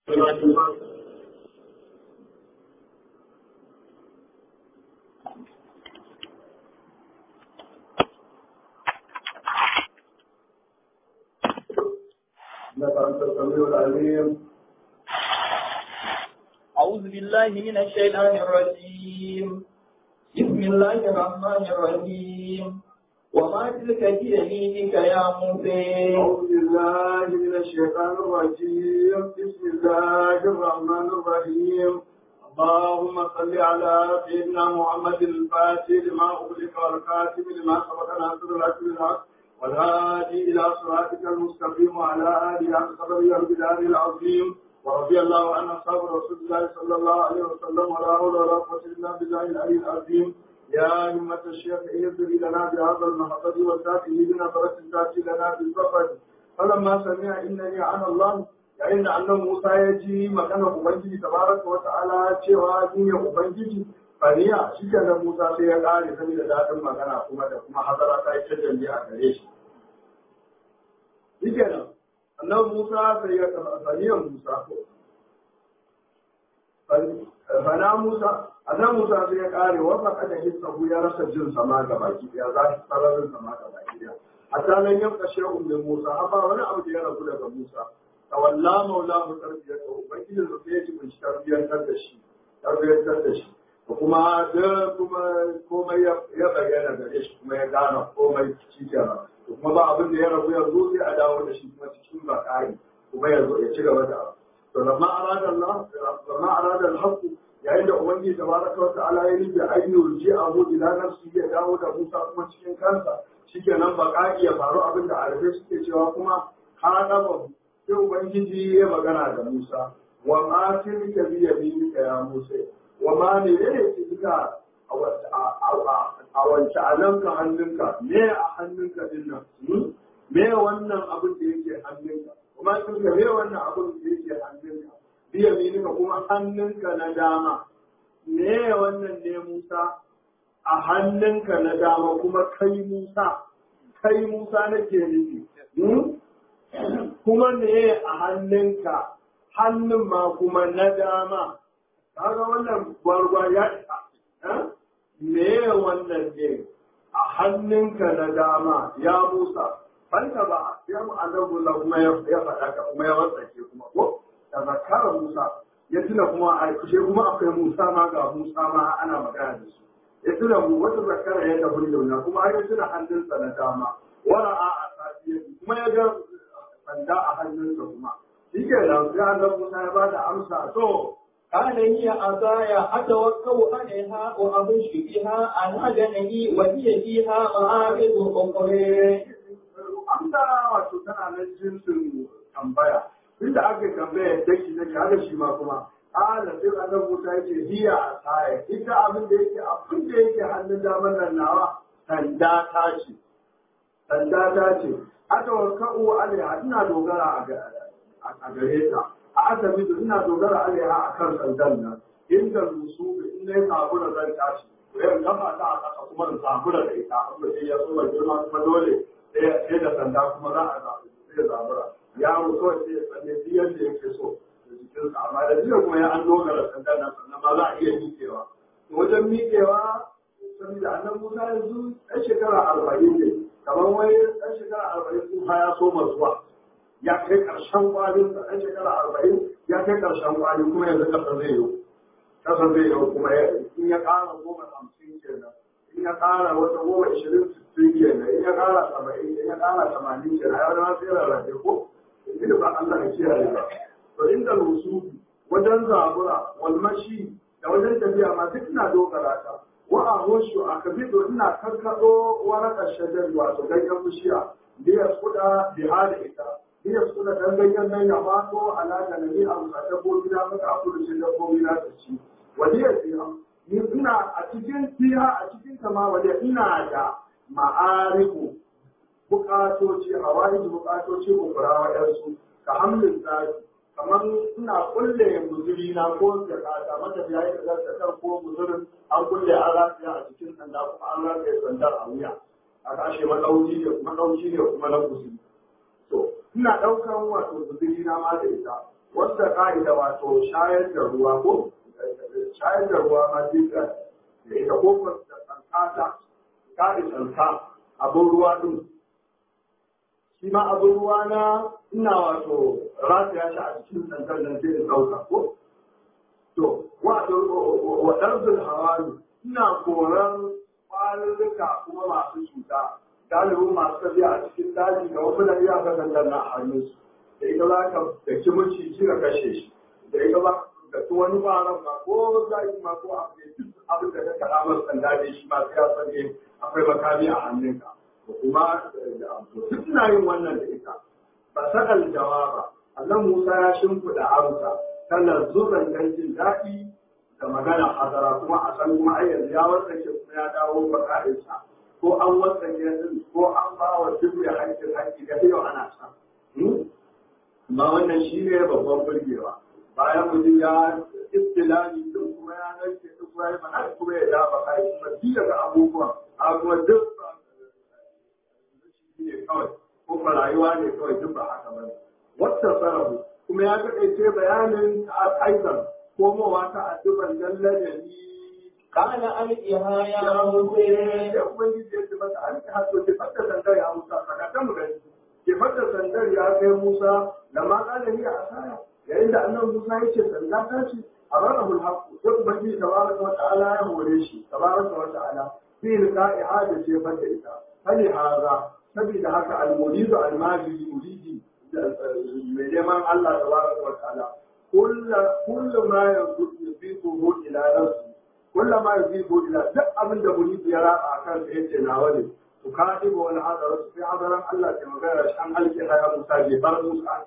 إنك أنت السميع العليم أعوذ بالله من الشيطان الرجيم بسم الله الرحمن الرحيم وما تلك بيمينك يا موسى أعوذ بالله من الشيطان الرجيم بسم الله الرحمن الرحيم اللهم صل على سيدنا محمد الفاتح لما أغلق والكاتب لما سبق ناصر الحق بالحق والهادي إلى صراطك المستقيم وعلى آله حق قدره والبلاد العظيم ورضي الله عن أصحاب رسول الله صلى الله عليه وسلم ولا حول ولا قوة إلا بالله العلي العظيم يا همة الشيخ اهدري لنا بهذا المحضر وساته بنظرة تأتي لنا بالفقر فلما سمع إنني عن الله yayin da annan Musa ya ji maganar Ubangiji tabaraka wa ta'ala cewa ni ne Ubangiji fariya shi kenan Musa sai ya kare sani da daɗin magana kuma da kuma hazara ta yi canjan a gare shi. Shi kenan annan Musa sai ya fariyan Musa ko fana Musa annan Musa sai ya kare wasa kada hissahu ya rasa jin sama ga baki ya za shi sararin sama ga baki ya hatta nan yanka shehun min Musa haba wani abu da ya rabu daga Musa tawalla maulahu tarbiyatu ubangiji da sai ya ci kunshi tarbiyantar da shi tarbiyantar da shi da kuma da kuma komai ya bayyana gare shi kuma ya gane komai shi kenan da kuma ba abin da ya rabu yanzu sai a dawo da shi kuma cikin bakari kuma ya zo ya ci gaba da to lamma arada Allah lamma arada al-haqq yayin da ubangiji tabaraka wa ta'ala ya nufi an yurji'ahu ila nafsi ya dawo da Musa kuma cikin kansa shikenan bakari ya faru abin da arabe suke cewa kuma haɗa sai Ubangiji ya magana da Musa, wa ma tilka bi yaminika ya Musa, wa ma ne ne tilka a wance alanka hannunka, me a hannunka din nan, me wannan abin da yake hannunka, kuma tilka me wannan abin da yake hannunka, bi yaminika kuma hannunka na dama, me wannan ne Musa a hannunka na dama kuma kai Musa, kai Musa nake nufi. kuma ne a hannunka hannun ma kuma na dama kaga wannan gwargwa ya isa me wannan ne a hannunka na dama ya musa fanta ba ya mu azabulla kuma ya faɗa ka kuma ya wasake kuma ko da zakara musa ya tuna kuma a kushe kuma akwai musa ma ga musa ma ana magana da su ya tuna mu wata zakara ya tafi da kuma ya tuna hannunsa na dama wara a a kuma ya ga sanda a hannunsa kuma shi ke nan sai Allah Musa ya bada amsa to قال هي عصاي أتوكل عليها وأبش بها على جنبي وهي فيها معارض أخرى amsa wato tana nan jinsin tambaya inda aka tambaya daki daki haka shi ma kuma ala sai Allah Musa ya ce hiya asaya ita abin da yake abin da yake hannun daman nan nawa sanda ta ce sanda ta ce atawakka'u alaiha ina dogara a gare ta a asali ina dogara alaiha a kan sandan nan inda rusu in na yi sabura zan tashi to yau kafa ta a kasa kuma in sabura da ita amma sai ya so mai girma kuma dole sai da sanda kuma za a sai zabura yaro kawai sai ya tsalle duk yadda yake so da jikinsa amma da jiya kuma ya an dogara sandan nan sannan ma za a iya miƙewa wajen miƙewa saboda annan musa yanzu ɗan shekara arba'in ne kamar wai ɗan shekara arba'in tsufa ya so zuwa ya kai ƙarshen kwalin da ɗan shekara arba'in ya kai ƙarshen kwali kuma yanzu ƙasa zai yi ƙasa zai yi kuma in ya ƙara goma hamsin kenan in ya ƙara wata goma ishirin sittin kenan in ya ƙara saba'in in ya ƙara tamanin kenan ya wani sai rarrafe ko inda ba Allah ya kiyaye ba to inda rusu wajen zabura walmashi da wajen tafiya ma duk na dogara ta wa a hoshu a kabido ina karkaɗo warakar shajar wato ganyen bishiya biya kuɗa biha da ita biya kuɗa dan ganyen nan ya fato alaƙa na ni a musa dabbobi na maka a kudu shi dabbobi na ta ci waliya fiha ni ina a cikin fiha a cikin kama waliya ina da ma'arifu buƙatoci hawaii buƙatoci ukurawa yansu ka hamlin zafi kamar ina kulle muzuri na ko da kata mata ya yi da ta ko muzurin an kulle an rafiya a cikin sanda kuma an rafiya sandar a wuya a kashe madauki ne madauki ne kuma na kusuri to ina daukan wato muzuri na ma da ita wanda ka'ida wato shayar da ruwa ko shayar da ruwa ma duka da ita ko da tsankata ka'i tsanka abin ruwa din shi ma abin ruwa na ina wato rataya shi a cikin tsankar nan sai in ɗauka ko to wa ɗarzul hawali ina koran ƙwarurruka kuma masu cuta galibin masu tafiya a cikin daji ga wasu da iya ka zangar na hannunsu da ita za ka da ki maciji ka kashe shi da ita za ka da wani baran ma ko zaki ma ko abin da ka kaɗa masa sanda ne shi ma sai ya sani akwai makami a hannunka kuma duk na yin wannan da ita ba sakal jawaba Allah Musa ya shimfiɗa amsa tana zuban dan jin daɗi da magana hadara kuma a san kuma ai yanzu ya wasake kuma ya dawo baka'insa ko an wasake din ko an ba wa duk ya haƙƙin haƙƙi da yau ana sa amma wannan shi ne babban burgewa bayan mutum ya istilami din kuma ya narke duk ya yi mana kuma ya da baka'i kuma duk daga abubuwan abubuwan duk ne kawai ko fa rayuwa ne kawai duk ba haka bane wata sarahu kuma ya taƙaice bayanin aidan komowa ta adduban lallajani قال ألقها يا موسى da ubangiji ya ce masa alki hato ke fadda sandar ya musa saka ta mu gani ke fadda sandar ya kai musa da ma kana ni a asara yayin da annabi musa ya ce sanda ta ce a rarrahul haqqu sai ubangiji tabaraka wa ta'ala ya hore shi tabaraka wa ta'ala fi liqa'i hada ce fadda ita hali haza saboda haka al-muridu al-majidi muridi mai neman Allah tabaraka wa ta'ala kullu ma yuzifuhu ila nafsi kullu ma yuzifuhu ila duk abin da muridi ya raba akan sa yace nawa ne to ka dibo wani hadara su fi hadaran Allah ke magana shi an alke haya Musa je bar Musa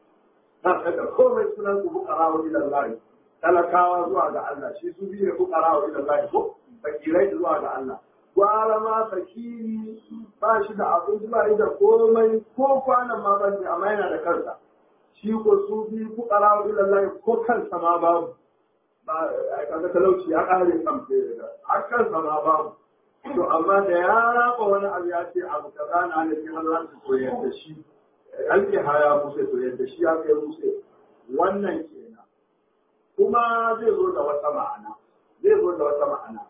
na kada komai sunan ku bukara wa ila Allah talakawa zuwa ga Allah shi su biye bukara wa ila Allah ko fakirai zuwa ga Allah gwara ma fakiri ba shi da abin zuwa da komai ko kwanan ma ban amma yana da kansa shi ko su bi fuqara wa ilallahi ko kansa ma babu ba kaga talauci ya kare kan da har kansa ma babu to amma da ya raba wani abu ya ce abu kaza na ne sai Allah su koyar da shi alki haya musa to yadda shi ya kai musa wannan kenan kuma zai zo da wata ma'ana zai zo da wata ma'ana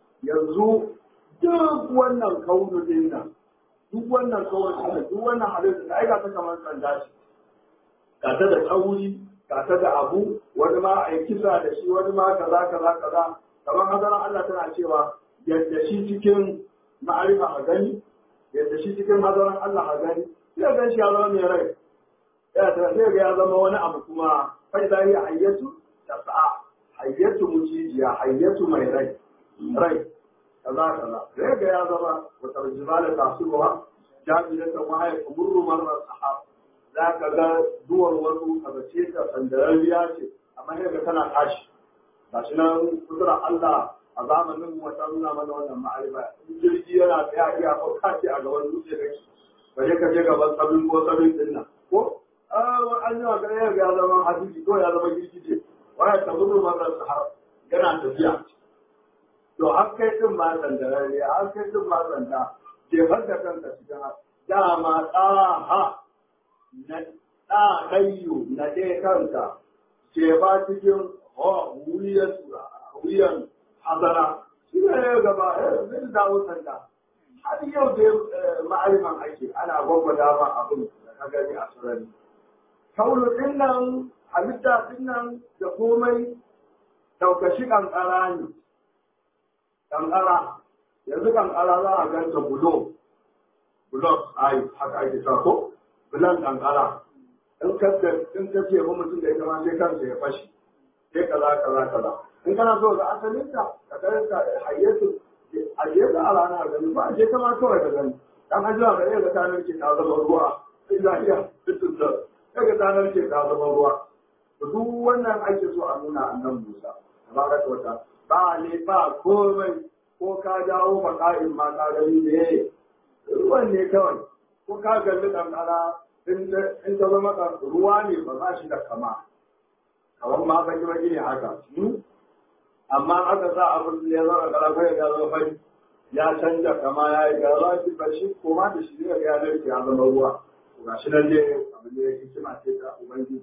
yanzu duk wannan kaunu din nan duk wannan kaunu din nan duk wannan halitta da aika ta kamar sanda shi ga ta da kauri ga ta da abu wani ma a yi kisa da shi wani ma kaza kaza kaza kamar hadaran Allah tana cewa yadda shi cikin ma'arifa a gani yadda shi cikin hadaran Allah a gani sai ga shi ya zama mai rai ya ta sai ga ya zama wani abu kuma fa idza hiya hayyatu tas'a hayyatu mujijiya hayyatu mai rai rai kaza kaza sai ga ya zama wata jibala tasuwa jami'atan wa hay kumurru marra sahab za ka ga duwar wasu kaga ce ta sandarariya ce amma sai ga tana tashi ba shi nan kudura Allah a zamanin mu wata nuna mana wannan ma'arifa in jirgi yana tsaya iya ko kace a gaban dutse da shi ba je ka je gaban sabin ko sabin din nan ko an yi wa ga ya zama hadisi ko ya zama girgije waya ta gudu marar sahara yana tafiya to har kai din ma sandarariya har kai din ma sanda jefar da kanka cikin dama tsaha na ɗayyu na ɗaya kanka ke ba cikin wuyan hazara shi ne ya gaba zai dawo sanda har yau da ma'ariman ake ana gwagwada ma abin da ka gani a sarari kaulu ɗin nan halitta ɗin nan da komai ɗaukashi ƙanƙara ne ƙanƙara yanzu ƙanƙara za a ganta bulo bulok ai haka ake sa ko bulan kankara in ka in ka ce ba mutum da ita ma sai kansa ya fashi sai kaza kaza kaza in kana so ga asalin ta ka karanta hayyatu hayyatu a ranar gani ba je kama kawai ka gani dan ajiya ga yadda ta narke ta zama ruwa sai lafiya fitin da daga ta narke ta zama ruwa to duk wannan ake so a nuna annan Musa tabaraka wata ba ne ba komai ko ka dawo baka'in ma ka gani ne ruwan ne kawai ko ka galli kankara in ta zama ruwa ne ba za shi da kama kamar ma baki baki ne haka amma aka sa abin da ya zama kala kai ya zama fari ya canja kama ya yi gara shi ba shi ko ma da shi ne ya narke ya zama ruwa to ga shi nan dai abin da ya hikima ce ta ubangiji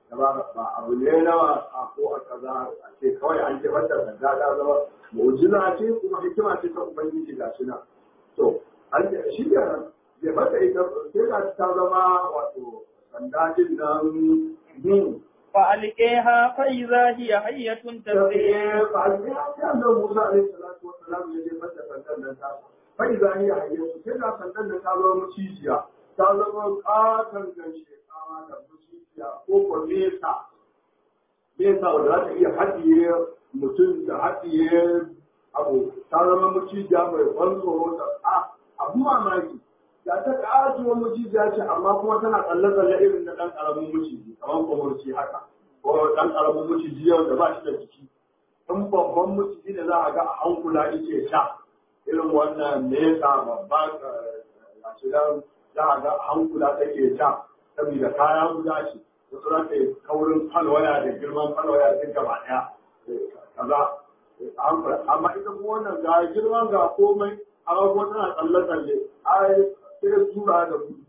da ba ba abu ne na wasa ko a kaza a ce kawai an ce mata sanda ta zama mu'jiza ce kuma hikima ce ta ubangiji ga shi nan to an ce shi ne bai mata ita sai ga ta zama wato sanda din nan فألقيها فإذا هي حية تسير annan Musa alaihi salatu wassalam ya je mata sandan nan ta bai za ni hayyatu sai ga sandan nan ta zama mucijiya ta zama katon ganshe kama da mucijiya ko ko nesa nesa wanda za ta iya haɗiye mutum da haɗiye abu ta zama mucijiya mai ban tsoro ta a abu mamaki da ta ƙatuwar mucijiya ce amma kuma tana tsalle-tsalle irin na ɗan ƙaramin muciji kamar kwamurci haka ko ɗan ƙaramin muciji yau da ba shi da jiki in babban muciji ne za a ga a hankula ike sha irin wannan nesa babba a shidan za a ga a hankula take sha saboda kaya guda ce wasu za ta yi kaurin falwaya da girman falwaya duk gaba ɗaya kaza amma ita kuma wannan ga girman ga komai amma kuma tana tsalle-tsalle ai sai tura da gudu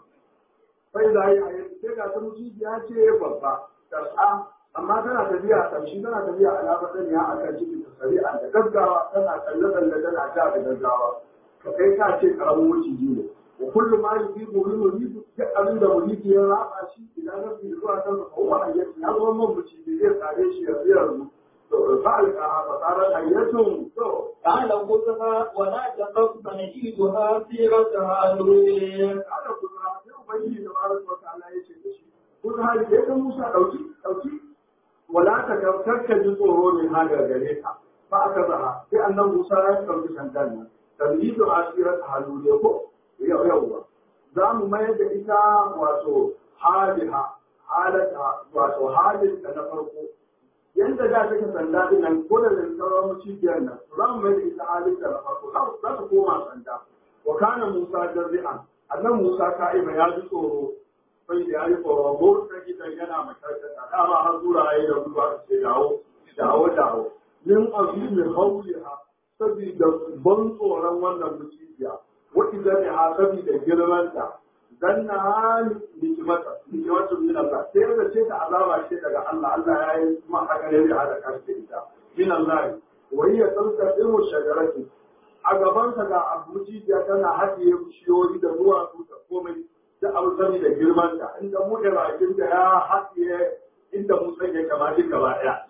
sai da yi a yanzu sai ga ta mucijiya ce babba tar'a amma tana tafiya a ƙarshe tana tafiya a labarin ya a kan cikin shari'a da gaggawa tana tsalle-tsalle tana ja da gaggawa ka kai ka ce karamin maciji ne wa kullum ma yi ko yi muridu duk abin da muridi ya raba shi idan na fi zuwa kan sa kowa a yanzu ya zama man maciji zai tsare shi ya tsira zu to fa alka fa tsara ayyatun to قال خذها ولا تخف سنجيدها سيرتها نريد ana kuma sai ubangiji da baraka wa ta'ala ya ce da shi kun hali sai ka Musa dauki dauki wala ta gamsar ka ji tsoro ne ha daga gare ka fa aka zaha sai annan Musa ya dauki sandan nan tamyidu asirat haluliya ko yau yauwa za mu mayar da ita wato haliha halata wato halin da na farko yanda da take sanda din nan ko da sauran mucibiyar nan za mu mayar da ita halin da na farko za ta koma sanda wa kana Musa jarri'an annan Musa ka'iba ya ji tsoro sai da ya yi tsoro ko ta gidan yana makarkata dama har zura yayi da ruwa ce dawo dawo dawo min azimi hauliha saboda ban tsoron wannan mucibiya wa idan ha saboda girmanta zanna ha nikimata nikimata min Allah sai da ce ta azaba ce daga Allah Allah ya yi kuma haka ne da hada kashi ita min Allah wa hiya talqa ilmu shajarati a gabansa ga abuciya tana haɗiye bishiyoyi da duwatsu da komai da abu sani da girmanta inda mu bakin da ya haɗiye inda musa ya kama duk gaba ɗaya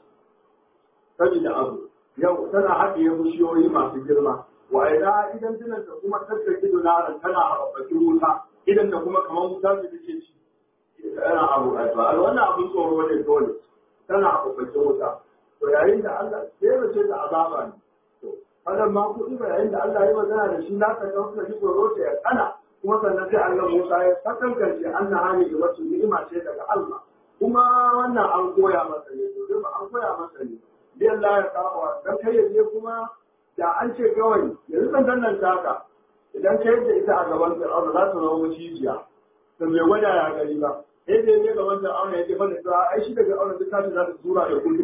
saboda abu yau tana haɗiye bishiyoyi masu girma wa ina idan tunan da kuma tattake dunaran tana haɓaɓɓakin wuta idan da kuma kamar wuta da take ci tana abu a wannan abin tsoro ne dole tana haɓaɓɓakin wuta to yayin da Allah sai da ce da azaba ne wannan ma kuɗi ba yayin da Allah ya magana da shi na ka ga kuka ji tsoro ta ya kana kuma sannan sai Allah Musa ya sakankance anna hani da wacce ni'ima ce daga Allah kuma wannan an koya masa ne to ba an koya masa ne bi Allah ya kawo dan kai ya je kuma da an ce kawai yanzu san dannan taka idan kai da ita a gaban Fir'auna za ta zama mucijiya to bai gwada ya gari ba sai dai ne gaban Fir'auna ya ce fa da ai shi daga Fir'auna duk ta za ta tura ya gudu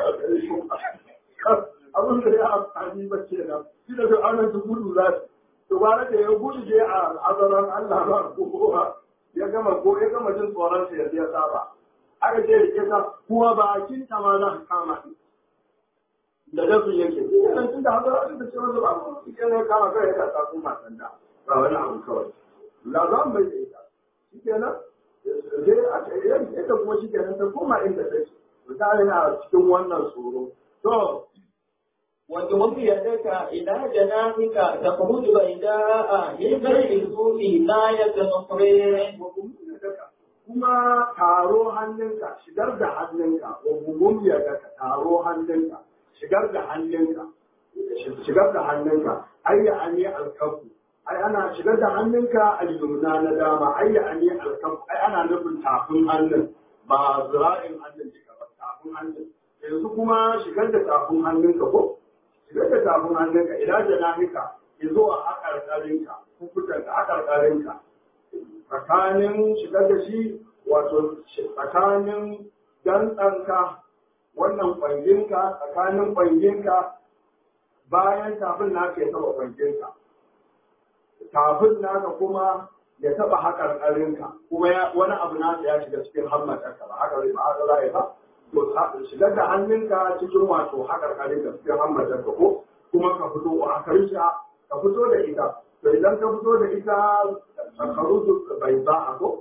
abin da ya amfani ba ke nan shi da su ana su gudu za su to ba da ya gudu je a azaran Allah ba ko ya gama ko ya gama jin tsoron sa yanzu ya saba aka ce rike ta kuma bakin ta ma za ka kama shi da dasu yake shi ne nan tunda haka da ce wanda ba ko shi ne kama kai ya ta kuma sanda ba wani abu kawai la zan bai da ita shi kenan sai a ce ita kuma shi kenan ta koma inda take mutane na cikin wannan tsoro to وجمد يدك إلى جناحك تخرج بيداء من غير سوء لا يتنصرين kuma taro hannunka shigar da hannunka wa gumum ya daga taro hannunka shigar da hannunka shigar da hannunka ayya ani alkafu ai ana shigar da hannunka al-yumna na dama ayya ani alkafu ai ana nufin tafin hannun ba zira'in hannun duka ba tafin hannun yanzu kuma shigar da tafin hannunka ko shigar da tafin hannunka idan janahika ya zo a haƙarƙarinka kukutanka haƙarƙarinka tsakanin shigar da shi wato tsakanin dantsanka wannan kwanginka tsakanin kwanginka bayan tafin naka ya taba kwanginka tafin naka kuma ya taba haƙar ƙarinka kuma ya wani abu na ya shiga cikin hammatarka ba haka zai ba haka za ba to shigar da hannunka cikin wato haƙar ƙarinka cikin hammatarka ko kuma ka fito a karsha ka fito da ita to idan ka fito da ita karutu bai za a ko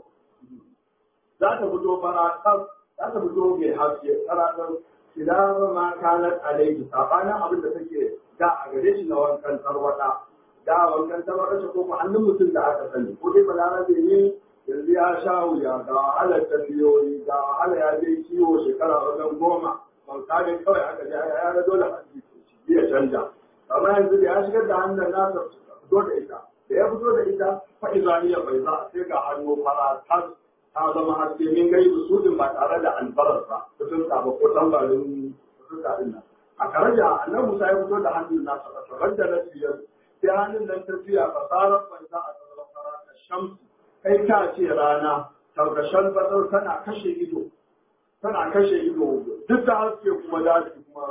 za ta fito fara za ta fito mai haske tsaratar idan ma kanar alaihi sabanin abin da take da a gare shi na wankan tarwada da wankan tarwada ce ko ko hannun mutum da aka sani ko dai balarabe ne yanzu ya sha wuya ga wahalar tambiyoyi ga wahala ya je kiwo shekara wajen goma ban kare kawai aka je ya ga dole a ya canja amma yanzu da ya shigar da hannun nasa fito da ita da ya fito da ita fa'izaniya bai za sai ga hannu fara tas ta zama haske min gai usudin ba tare da albarar ba kusur ba ko tambarin kusur din nan a karaja annan musa ya fito da hannun nasa a tsarar da na siyar sai hannun nan ta fiya fasarar banza a tsarar fara ta shamsu kai ta ce rana taukashen fasar tana kashe ido tana kashe ido duk da haske kuma daji kuma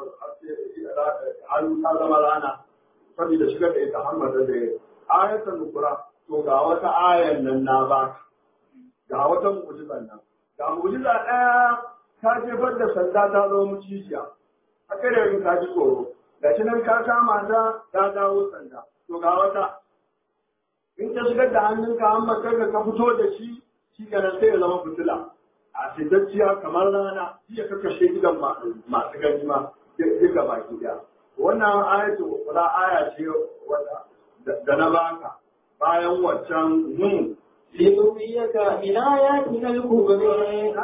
hannu ta zama rana saboda shigar da ita hamada da ayatan nukura to ga wata ayan nan na baka ga wata mu'jizan nan ga mu'jiza ɗaya ta jefar da sanda ta zo mucijiya a kare yin ka ji tsoro ga shi nan ka kama ta ta dawo sanda to ga wata in ka shigar da hannunka an makar ka fito da shi shi kenan sai ya zama fitila a fitacciya kamar rana shi ya kakashe gidan masu gani ma duka baki daya wannan ayatu kula aya ce da na baka bayan waccan hun لنريك من آياتنا الكبرى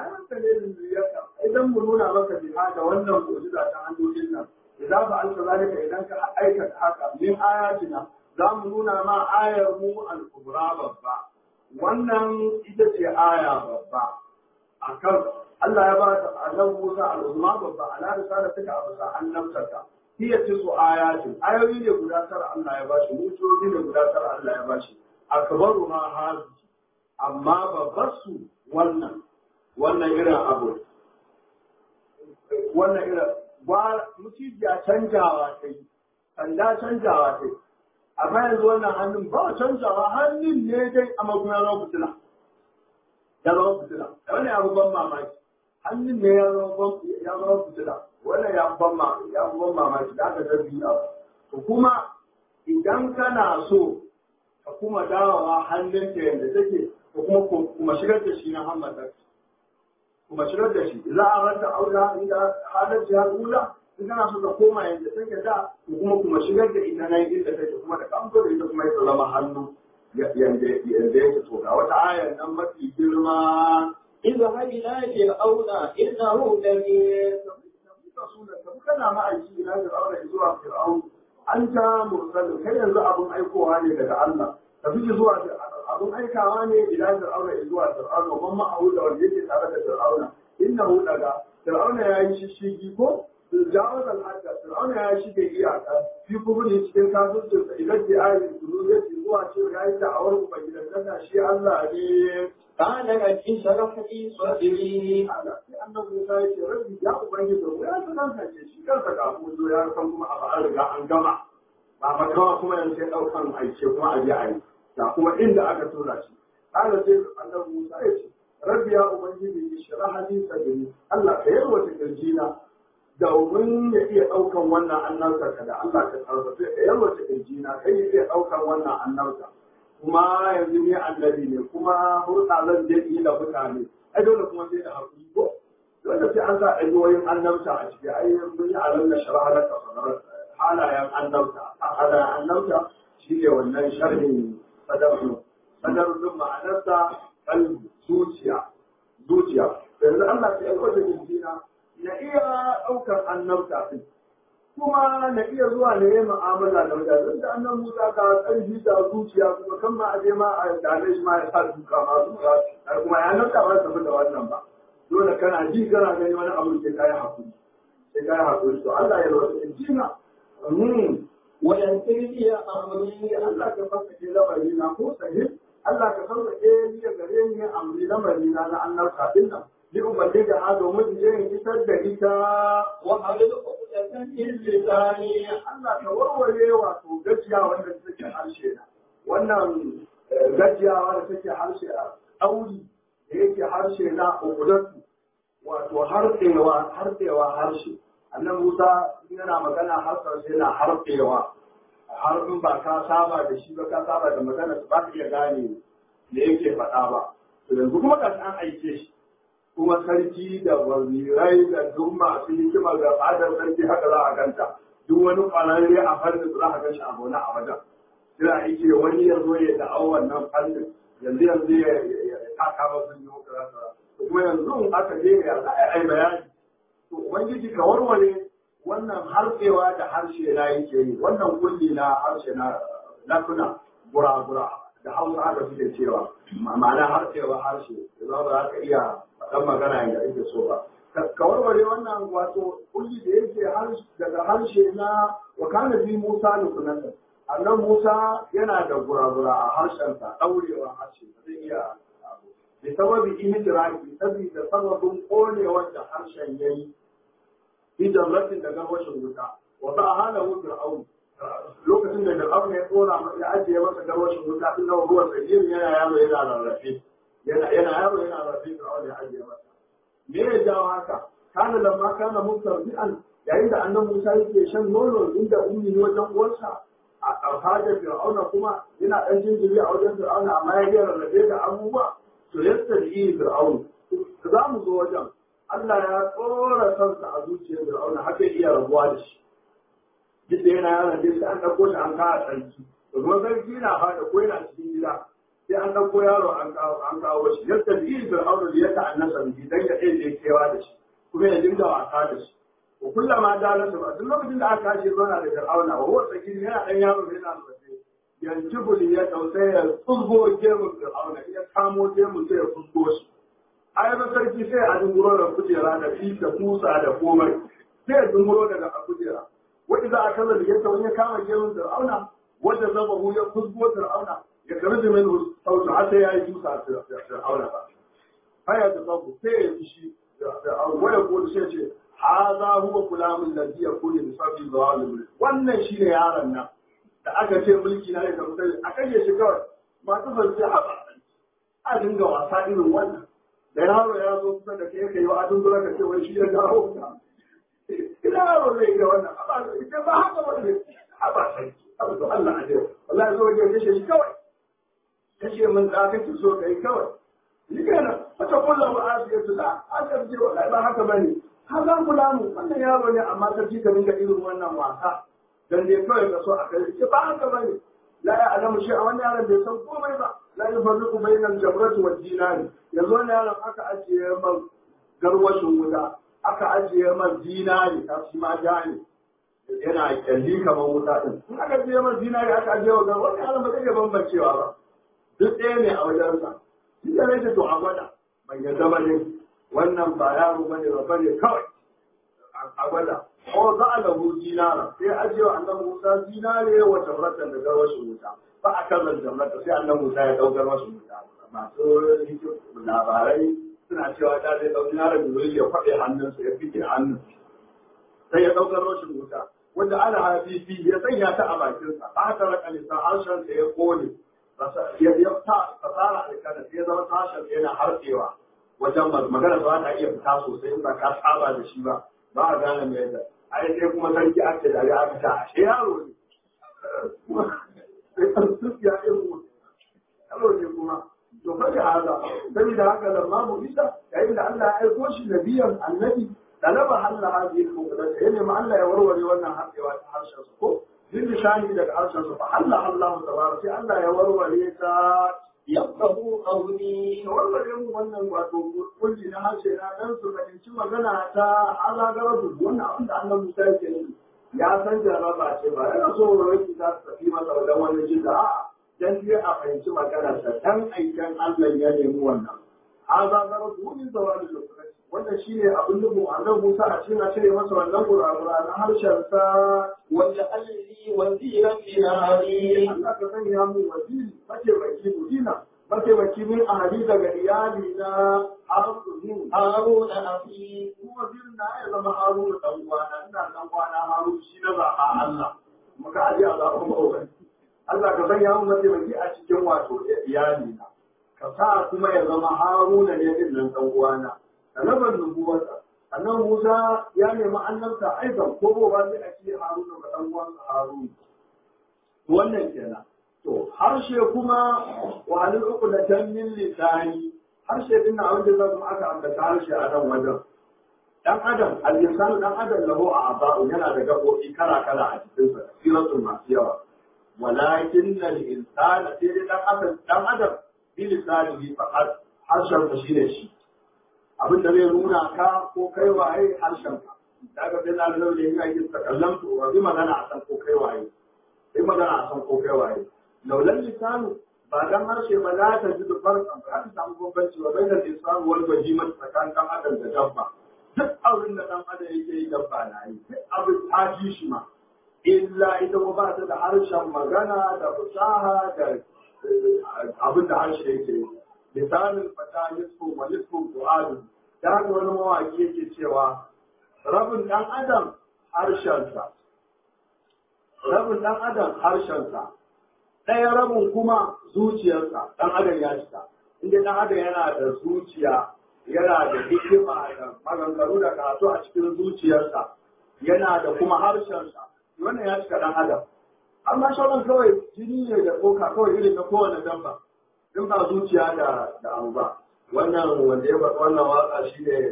idan mu nuna maka biha da wannan mu'jiza ta hannun nan idan ba alka zalika idan ka aikata haka min ayatina za mu nuna ma ayar mu al-kubra babba wannan ita ce aya babba akan Allah ya ba ta annabi Musa al-Uzma babba ala risala take a bisa annabtarka hiya tisu ayatin ayoyi ne guda tara Allah ya bashi mujoji ne guda tara Allah ya bashi akbaru ma hazi amma babbar su wannan wannan irin abu wannan irin ba mutijiya canjawa ta yi sanda canjawa ta yi amma yanzu wannan hannun ba canjawa hannun ne dai a maguna zama fitila ya zama fitila wannan abu ban mamaki hannun ne ya zama fitila wannan ya ban mamaki ya ban mamaki da aka zargi abu to kuma idan kana so ka kuma dawowa hannun ta yadda take ko kuma kuma shigar da shi na hammadar kuma shigar da shi za a ranta aura inda halar jihar ula in kana so ka koma yadda take da ko kuma kuma shigar da ita nan inda take kuma da kamto da ita kuma ya zama hannu yanda yake to ga wata ayar nan mafi girma اذهب إلى فرعون إنه لمن kana ma'aiki ina da aure zuwa fir'aun an ta mursalin kai yanzu abun aikowa ne daga Allah ka fi zuwa abun aikawa ne ila fir'auna zuwa fir'auna man ma'ahu da wanda yake tare da fir'auna innahu daga fir'auna ya yi shishigi ko jawaz al-hadda fir'auna ya shige iyaka fi kuburi cikin kafircin sa idan bi ayi sunu zai zuwa cewa ya yi da'awar ubangidan shi Allah ne قال رب اشرح لي صدري Allah sai annabi Musa ya ce rabbi ya ubangiji mu ya sanar da shi kansa ga mu zo ya san kuma a an riga an gama ba makawa kuma yanzu sai daukan aike kuma a je a yi da kuma inda aka tura shi Allah sai annabi Musa ya ce rabbi ya ubangiji ishrah li sadri Allah ka yarwata kirjina domin ya iya daukan wannan annabta ka da Allah ka tarbace ka yarwata kirjina kai ya iya daukan wannan annabta kuma yanzu ne annabi ne kuma hurɗa zan je yi da mutane ai dole kuma sai da haƙuri ko dole sai an sa ayyuwoyin annabta a ciki ai mun yi alam na shara na kasarar halayen annabta a halayen annabta shi ne wannan sharhin sadarun sadarun ma'anarsa kan zuciya zuciya yanzu Allah sai ya kwace jinjina na iya ɗaukar annabta ɗin kuma na iya zuwa na yi mu'amala da mutane da annan Musa ka ƙarfi da zuciya kuma kan ma aje ma a dame shi ma ya sa duka ma duka har kuma ya nan ba tafi da wannan ba dole kana ji kana gani wani abu sai kai hakuri sai kai hakuri to Allah ya rawa in jina mm ويسر لي أمري Allah ka fasa ke lamari na ko sahih Allah ka fasa ke ni gare ni amri lamari na na annabta din nan li ubangi da ha domin in je in fitar da ita وحلل عقدة من لساني Allah ka warware wato gajiya wanda suke harshe na wannan gajiyawa da take harshe a ɗauri da yake harshe na ukudatu wato harfewa harfewa harshe annan musa yana magana harshen sai na harfewa har in ba ka saba da shi ba ka saba da magana ba ka iya gane da yake faɗa ba to yanzu kuma ga an aike shi kuma sarki da wazirai da duk masu hikima da fadar sarki haka za a ganta duk wani kwararre a fannin za a gan shi a gona a wajen sai a ike wani ya zo ya da'au wannan fannin yanzu yanzu ya taka masu yi muka kuma yanzu in aka je ya za a yi bayani to ubangiji ka warware wannan harfewa da harshe na yake yi wannan kulli na harshe na lakuna gura-gura da hausa haka suke cewa ma'ana harfewa harshe da za ba ka iya faɗan magana yadda ake so ba ka warware wannan wato kulli da yake daga harshe na wakana bi musa da sunanta annan musa yana da gura-gura a harshensa ɗaurewa harshe zai iya da sababi ihtiraki saboda sababin konewar da harshen yayi fi jamratin da garwashin wuta wata a hana wu fir'aun lokacin da fir'aun ya tsora ya ajiye masa garwashin wuta din nan ruwan sahihin yana yaro yana rarrafe yana yana yaro yana rarrafe fir'aun ya ajiye masa me ya jawo haka kana lamma kana mustarbi'an yayin da annabi Musa yake shan nono inda ummi wajen uwarsa a alhajar fir'auna kuma yana dan jinjiri a wajen fir'auna amma ya rarrafe da abubuwa to yadda yi fir'aun za mu zo wajen Allah ya tsora kansa a zuciyar fir'auna haka iya rabuwa da shi duk da yana yaron dai sai an ɗauko shi an kawo sarki to kuma sarki na fada ko yana cikin gida sai an ɗauko yaro an kawo an kawo shi yadda yi fir'auna da ya ta'annasa biki dan ya ɗaya kewa da shi kuma ya dinga wasa da shi ko kullama dalasa ba duk lokacin da aka kashe zauna da fir'auna wa wata gidi yana ɗan yaro yana da yanzu buli ya tausaya ya tsuzgo gemun fir'auna ya kamo gemun sai ya tsuzgo shi ai ba sarki sai a dunguro da kujera da fi da kusa da komai sai ya dunguro daga a kujera wanda za a kaza da yadda wani ya kama gemun fir'auna wanda zaba hu ya tsuzgo fir'auna ya karbi min sautu har sai ya yi tusa fir'auna ba haya da babu sai ya yi shi waya ko sai ce haza huwa kulamun ladhi yakunu bi sabbi zalim wannan shine yaron nan da aka ce mulki na ne da mutane a kashe shi kawai masu zance haɓa a dinga wasa irin wannan da yaro ya zo kusa da kai kai wa adun gura ka ce wai shi ya dawo ka ina yaro zai iya wannan haɓa ita ba haka wani haɓa sai haɓa to Allah a jira wallahi zo wajen kashe shi kawai kashe min da kake so kai kawai ni kenan wata kullum ba a fiye su da aka ce wallahi ba haka bane har zan kula mu wannan yaro ne amma sarki ka dinga irin wannan wasa dan dai kawai ka so a kai ce ba haka bane la ya alamu shi a wannan yaron bai san komai ba la yufarriqu bainal jamrati wad dinari yanzu wannan yaron aka ajiye man garwashin wuta aka ajiye man dinari ta shi ma jani yana kyalli kamar wuta din in aka ajiye man dinari aka ajiye wa garwashin yaron ba zai iya bambancewa ba duk ɗaya ne a wajensa shi da nake to a gwada ban yadda ba ne wannan ba yaro bane ba bane kawai a gwada ko za a lahu dinara sai ajiye wa annabi Musa dinare wa jamratan da garwashin wuta ba a kan jamrata sai annabi Musa ya dau garwashin wuta masu labarai suna cewa da zai dau dinara da zai ya kwaɗe hannunsa ya fike hannun sai ya dau garwashin wuta wanda ana hafifi ya sanya ta a bakinsa ba ta raka lisa harshen sa ya kone ya ta fasara alkana sai ya zama harshen sa yana harfewa wajen magana ba ta iya fita sosai in ba ka saba da shi ba ba a gane mai yadda ai sai kuma sarki ake da ya aka ta ashe yaro ne sai an ya irin yaro ne kuma to fa da haka saboda haka lamma mu isa yayin da Allah ya aiko shi nabiyan annabi talaba halla hadhihi al-muqaddasa yana ma Allah ya warware wannan haɗewa ta harshen su ko din lishani daga harshen su fa halla Allah tabaraka sai Allah ya warware ta yafqahu qawli warware mu wannan wato kulli na harshe na dan su fahimci magana ta azagarar wannan abin da annabi Musa yake yi ya san jaraba ce ba yana so wani ta tafi masa wajen wani jin da a'a dan dai a fahimci magana sa dan aikan Allah ya nemi wannan azagarar min zawali lokaci wannan shine abin da mu annabi Musa a cikin a cire masa wannan gurabura na harshen sa wanda alli waziran min ahli Allah ka sanya mu waziri mace baki mudina mace baki min ahli daga iyali na harun haruna akhi kuma wazirin na ya zama harun dan uwana ina dan uwana harun shi na zaba Allah muka aje a zaɓen mawai Allah ka sanya mu mataimaki a cikin wato iyali na ka sa kuma ya zama Haruna ne din nan dan uwana talabar nubuwata annan Musa ya nemi annabta aikan ko ba sai a ce Haruna ga dan uwansa Haruna wannan kenan to harshe kuma wa halin uku da tanmin lisani harshe din na wanda zan aka ambata harshe a nan wajen dan adam al-insanu dan adam lahu a'da'u yana da gabobi kala kala a cikin sa siratul masu yawa walakin al-insana sai dai dan adam dan adam bi lisanihi faqat harshen sa shine shi abin da zai nuna ka ko kai waye harshen ka daga bin Allah ne ya yi takallamtu wa bi magana a san ko kai waye bi magana a san ko kai waye laulan lisanu ba dan harshe ba za ta ji farkan ba za ta samu bambanci ba bai da lisanu wal bahima tsakanin dan adam da dabba duk abin da dan adam yake yi dabba na yi duk abin ta ji shi ma illa ita ko ba ta da harshen magana da fasaha da abin da harshe yake yi lisanin fata nisfu wa nisfu du'adu da haka wani mawaki yake cewa rabin dan adam harshensa rabin dan adam harshensa ɗaya rabin kuma zuciyarsa ɗan adam ya cika inda ɗan adam yana da zuciya yana da hikima da maganganu da karatu a cikin zuciyarsa yana da kuma harshensa wannan ya cika ɗan adam amma shauran kawai jini ne da koka kawai irin na kowane dabba in ba zuciya da da abu ba wannan wanda ya faɗi wannan waka shi ne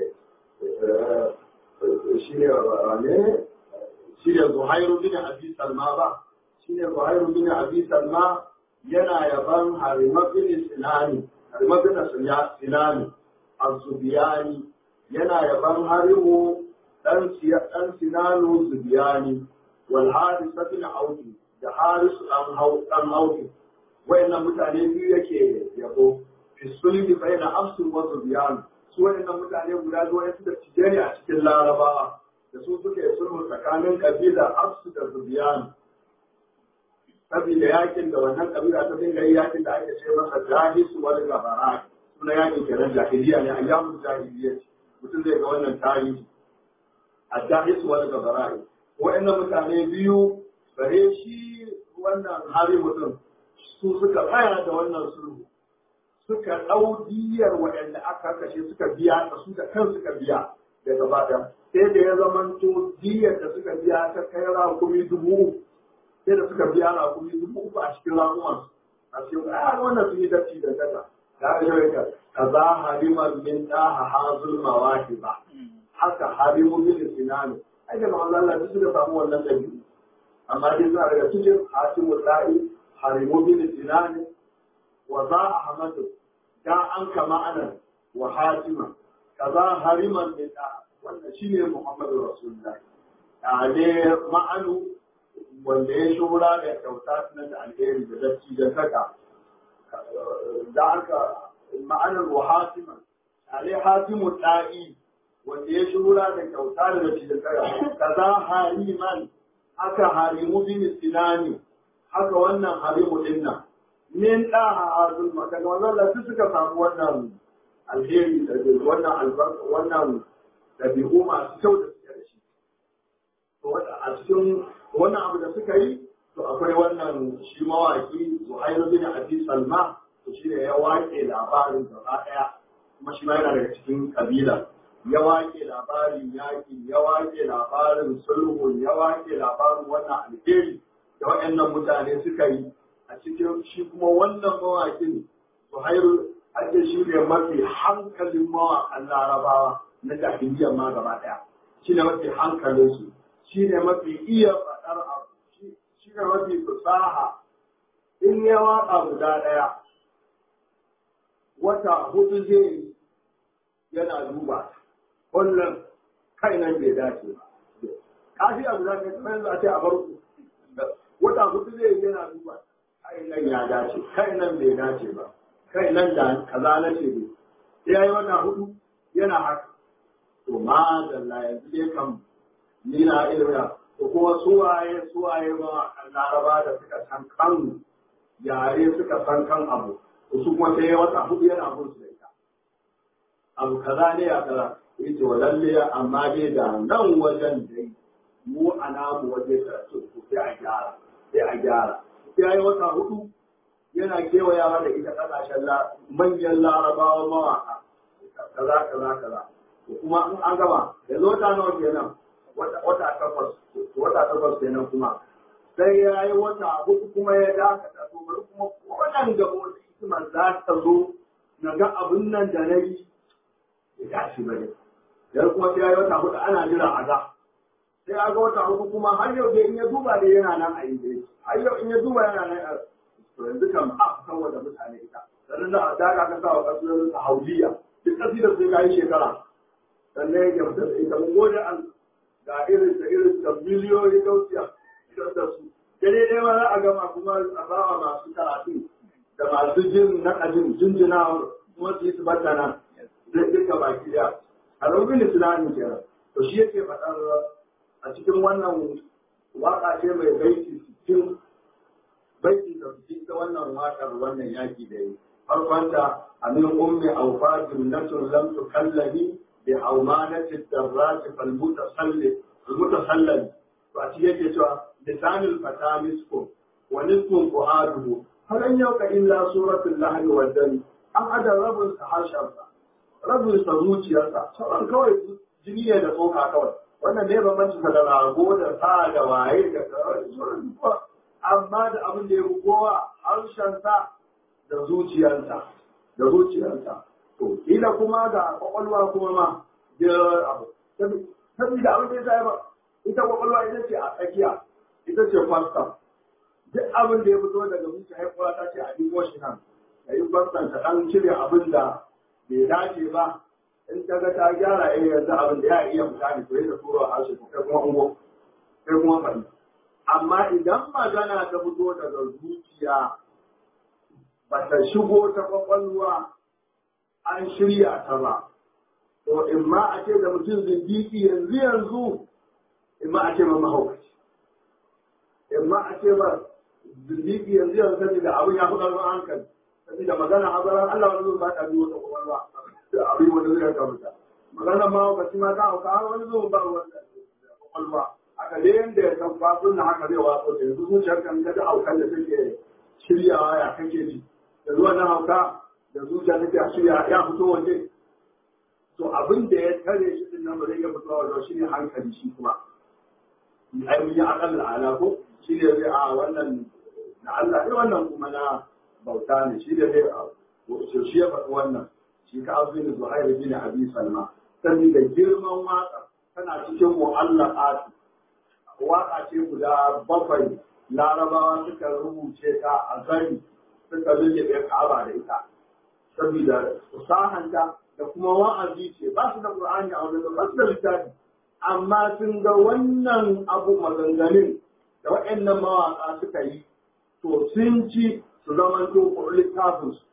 shi ne ne shi ne zuhairu bin abi salma ba shine Zuhairu bin Abi Salma yana yaban Harima bin Sinani, Harima bin Sinani, Az-Zubiyani, yana yaban Harimu dan dan Sinanu Zubiyani, wal Haris bin Auki, da Haris dan Hau dan Auki. Wayannan mutane biyu yake yabo. Fi sulhi bayna Afsu wa Zubiyan. Su wayannan mutane guda zuwa suka cije a cikin Larabawa. Da su suke sulhu tsakanin kabila Afsu da Zubiyan. saboda yakin da wannan kabila ta dinga yi yakin da ake ce masa jahis wal gabara suna yakin kenan jahiliya ne ayyamun jahiliya ce mutum zai ga wannan tarihi a jahis wal gabara wa'annan mutane biyu bare shi wannan hari mutum su suka tsaya da wannan sulhu suka ɗau diyar waɗanda aka kashe suka biya su da kan suka biya da gaba ɗaya sai da ya zamanto diyar da suka biya ta kai rakumi dubu sai da suka biya na kuma dubu uku a cikin ramuwan a cikin a wannan sun yi datti da gata da ya yi ka kaza haliman min daha hazul mawahi ba haka halimu bin sinani ai da ma'an Allah duk suka samu wannan dabi'u amma dai suna daga cikin hatimu da'i halimu bin sinani wa za ahmadu da an kama anan wa hatima kaza hariman min daha wannan shine muhammadu rasulullahi a ne ma'anu wanda ya shura da kyauta na da alheri da dacci da saka da haka ma'anar wa hatiman alai hatimu da'i wanda ya shura da kyauta da dacci da saka kaza hariman haka harimu bin sinani haka wannan harimu dinnan min da hazul maka ga wannan lafi suka samu wannan alheri da wannan albarka wannan dabi'u masu kyau da suke da shi to a cikin wannan abu da suka yi to akwai wannan shi mawaki Zuhairu bin Abi Salma to shi ne ya wake labarin gaba daya kuma shi ma yana daga cikin kabila ya wake labarin yaki ya wake labarin sulhu ya wake labarin wannan alheri da waɗannan mutane suka yi a cikin shi kuma wannan mawakin Zuhairu ake shi ne mafi hankalin mawakan larabawa na jahiliyyar ma gaba daya shi ne mafi hankalinsu shi ne mafi iya faɗar abu shi ne mafi fasaha in ya waƙa guda ɗaya wata hudu zai yi yana duba wannan kai nan bai dace ba kafi abu da ne kamar yanzu a ce a farko wata hudu zai yi yana duba kai nan ya dace kai nan bai dace ba kai nan da kaza na ce ne ya yi wata hudu yana haka to ma da yanzu dai kan ni na ilmiya ko kuma suwaye suwaye ma laraba da suka san kan yare suka san kan abu su kuma sai wata hudu yana bin su da ita abu kaza ne ya kaza yace wa lalle amma dai da nan wajen dai mu a namu waje karatu ko sai a gyara sai a gyara ya yi wata hudu yana kewayawa da ita ƙasashen manyan larabawa mawaƙa kaza kaza kaza kuma in an gama yanzu wata nawa kenan wata takwas wata takwas kenan kuma sai ya yi wata hudu kuma ya dakata to bari kuma wannan gaba wata hikimar za ta zo na ga abin nan da na yi ya tashi bane yanzu kuma sai ya yi wata hudu ana jira a ga sai a ga wata hudu kuma har yau da in ya duba da yana nan a yi har yau in ya duba yana nan a to yanzu kan a san wanda mutane ita sannan da daga ka sa wa kasuwar ta hauliya duk kasidar sai ka yi shekara sannan ya gamsa da ita mun gode an ga irin da irin da miliyoyi daukiya da su da dai ma za a gama kuma a bawa masu karatu da masu jin na ajin jinjina kuma su yi su bata nan zai duka baki da a rubin islami kenan to shi yake faɗar a cikin wannan waka ce mai baiti sittin baiti da su ta wannan wakar wannan yaki da yi farkonta amin ummi awfa jumlatun lam tukallahi bi awmanati darrat fal mutasalli al mutasalli to a cikin yake cewa lisanul fata misku wa nisfun fuaduhu hal an yauka illa suratul lahri wal dami an ada rabin sa harshensa rabin sa zuciyarsa sauran kawai jini ne da tsoka kawai wannan ne bambanci da rago da sa da waye da sauran duka amma da abin da ya fi kowa harshensa da zuciyarsa da zuciyarsa to kila kuma ga kwakwalwa kuma ma da abu saboda abin da ya sa ba ita kwakwalwa ita ce a tsakiya ita ce kwastam duk abin da ya fito daga zuciya haifuwa ta ce a dubo shi nan da yi kwastam ta ɗan cire abin da bai dace ba in ta ga ta gyara eh yanzu abin da ya iya fita ne to yadda turo a harshe kai kuma ungo kai kuma faɗi amma idan magana ta fito daga zuciya ba ta shigo ta kwakwalwa an shirya ta ba to in ma a ce da mutum zindiki yanzu yanzu in ma a ce ma mahaukaci in ma a ce ba zindiki yanzu yanzu saboda abin ya fi ƙarfin hankali saboda magana hazaran Allah wani zuwa ba ta biyo ta kwakwalwa abin wanda zai ka mutu magana mahaukaci ma ta hauka har wani zuwa ba wanda kwakwalwa haka dai yanda ya san fasun na haka zai waso da yanzu zuciyar kan ta haukan da take shiryawa ya kake ji da zuwa na hauka da zuciya take shirya ya fito waje to abin da ya tare shi din nan ba zai iya fitowa waje shi ne hankali shi kuma ai mun yi akal ala ko shi ne zai a wannan na Allah ne wannan kuma na bauta ne shi ne zai a shi ya faɗi wannan shi ka abu ne zuhair bin abi salma saboda girman waka tana cikin mu'allaqat waka ce guda bakwai larabawa suka rubuce ta a gani suka lullube ka'aba da ita saboda usahanta da kuma wa'azi ce ba su da qur'ani a wajen ba su da littafi amma sun ga wannan abu maganganun da waɗannan mawaƙa suka yi to sun ci su zama to littafin su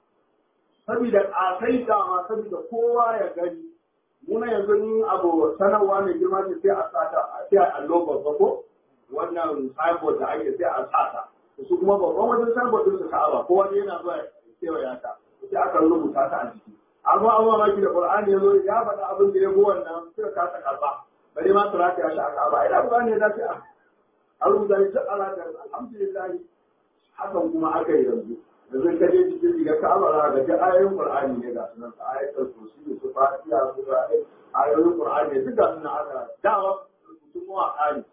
saboda ƙasai dama saboda kowa ya gani muna yanzu in abu sanarwa mai girma ce sai a sata a sai a allo babba ko wannan signboard da ake sai a sata su kuma babban wajen signboard din su ka'aba ko wani yana zuwa kewaya ta sai aka rubuta ta a jiki amma an mamaki da qur'ani yazo ya faɗa abin da ya go wannan suka kasa karba bare ma su rata shi a ka'aba ina qur'ani ya dace a rubuta shi ta alaka alhamdulillah hakan kuma aka yi yanzu yanzu ka je cikin riga ka'aba za ga duk ayoyin qur'ani ne ga sunan ayatul kursi da su fatiha su ayoyin qur'ani ne duk ga sunan aka dawa rubutun mawaƙa ne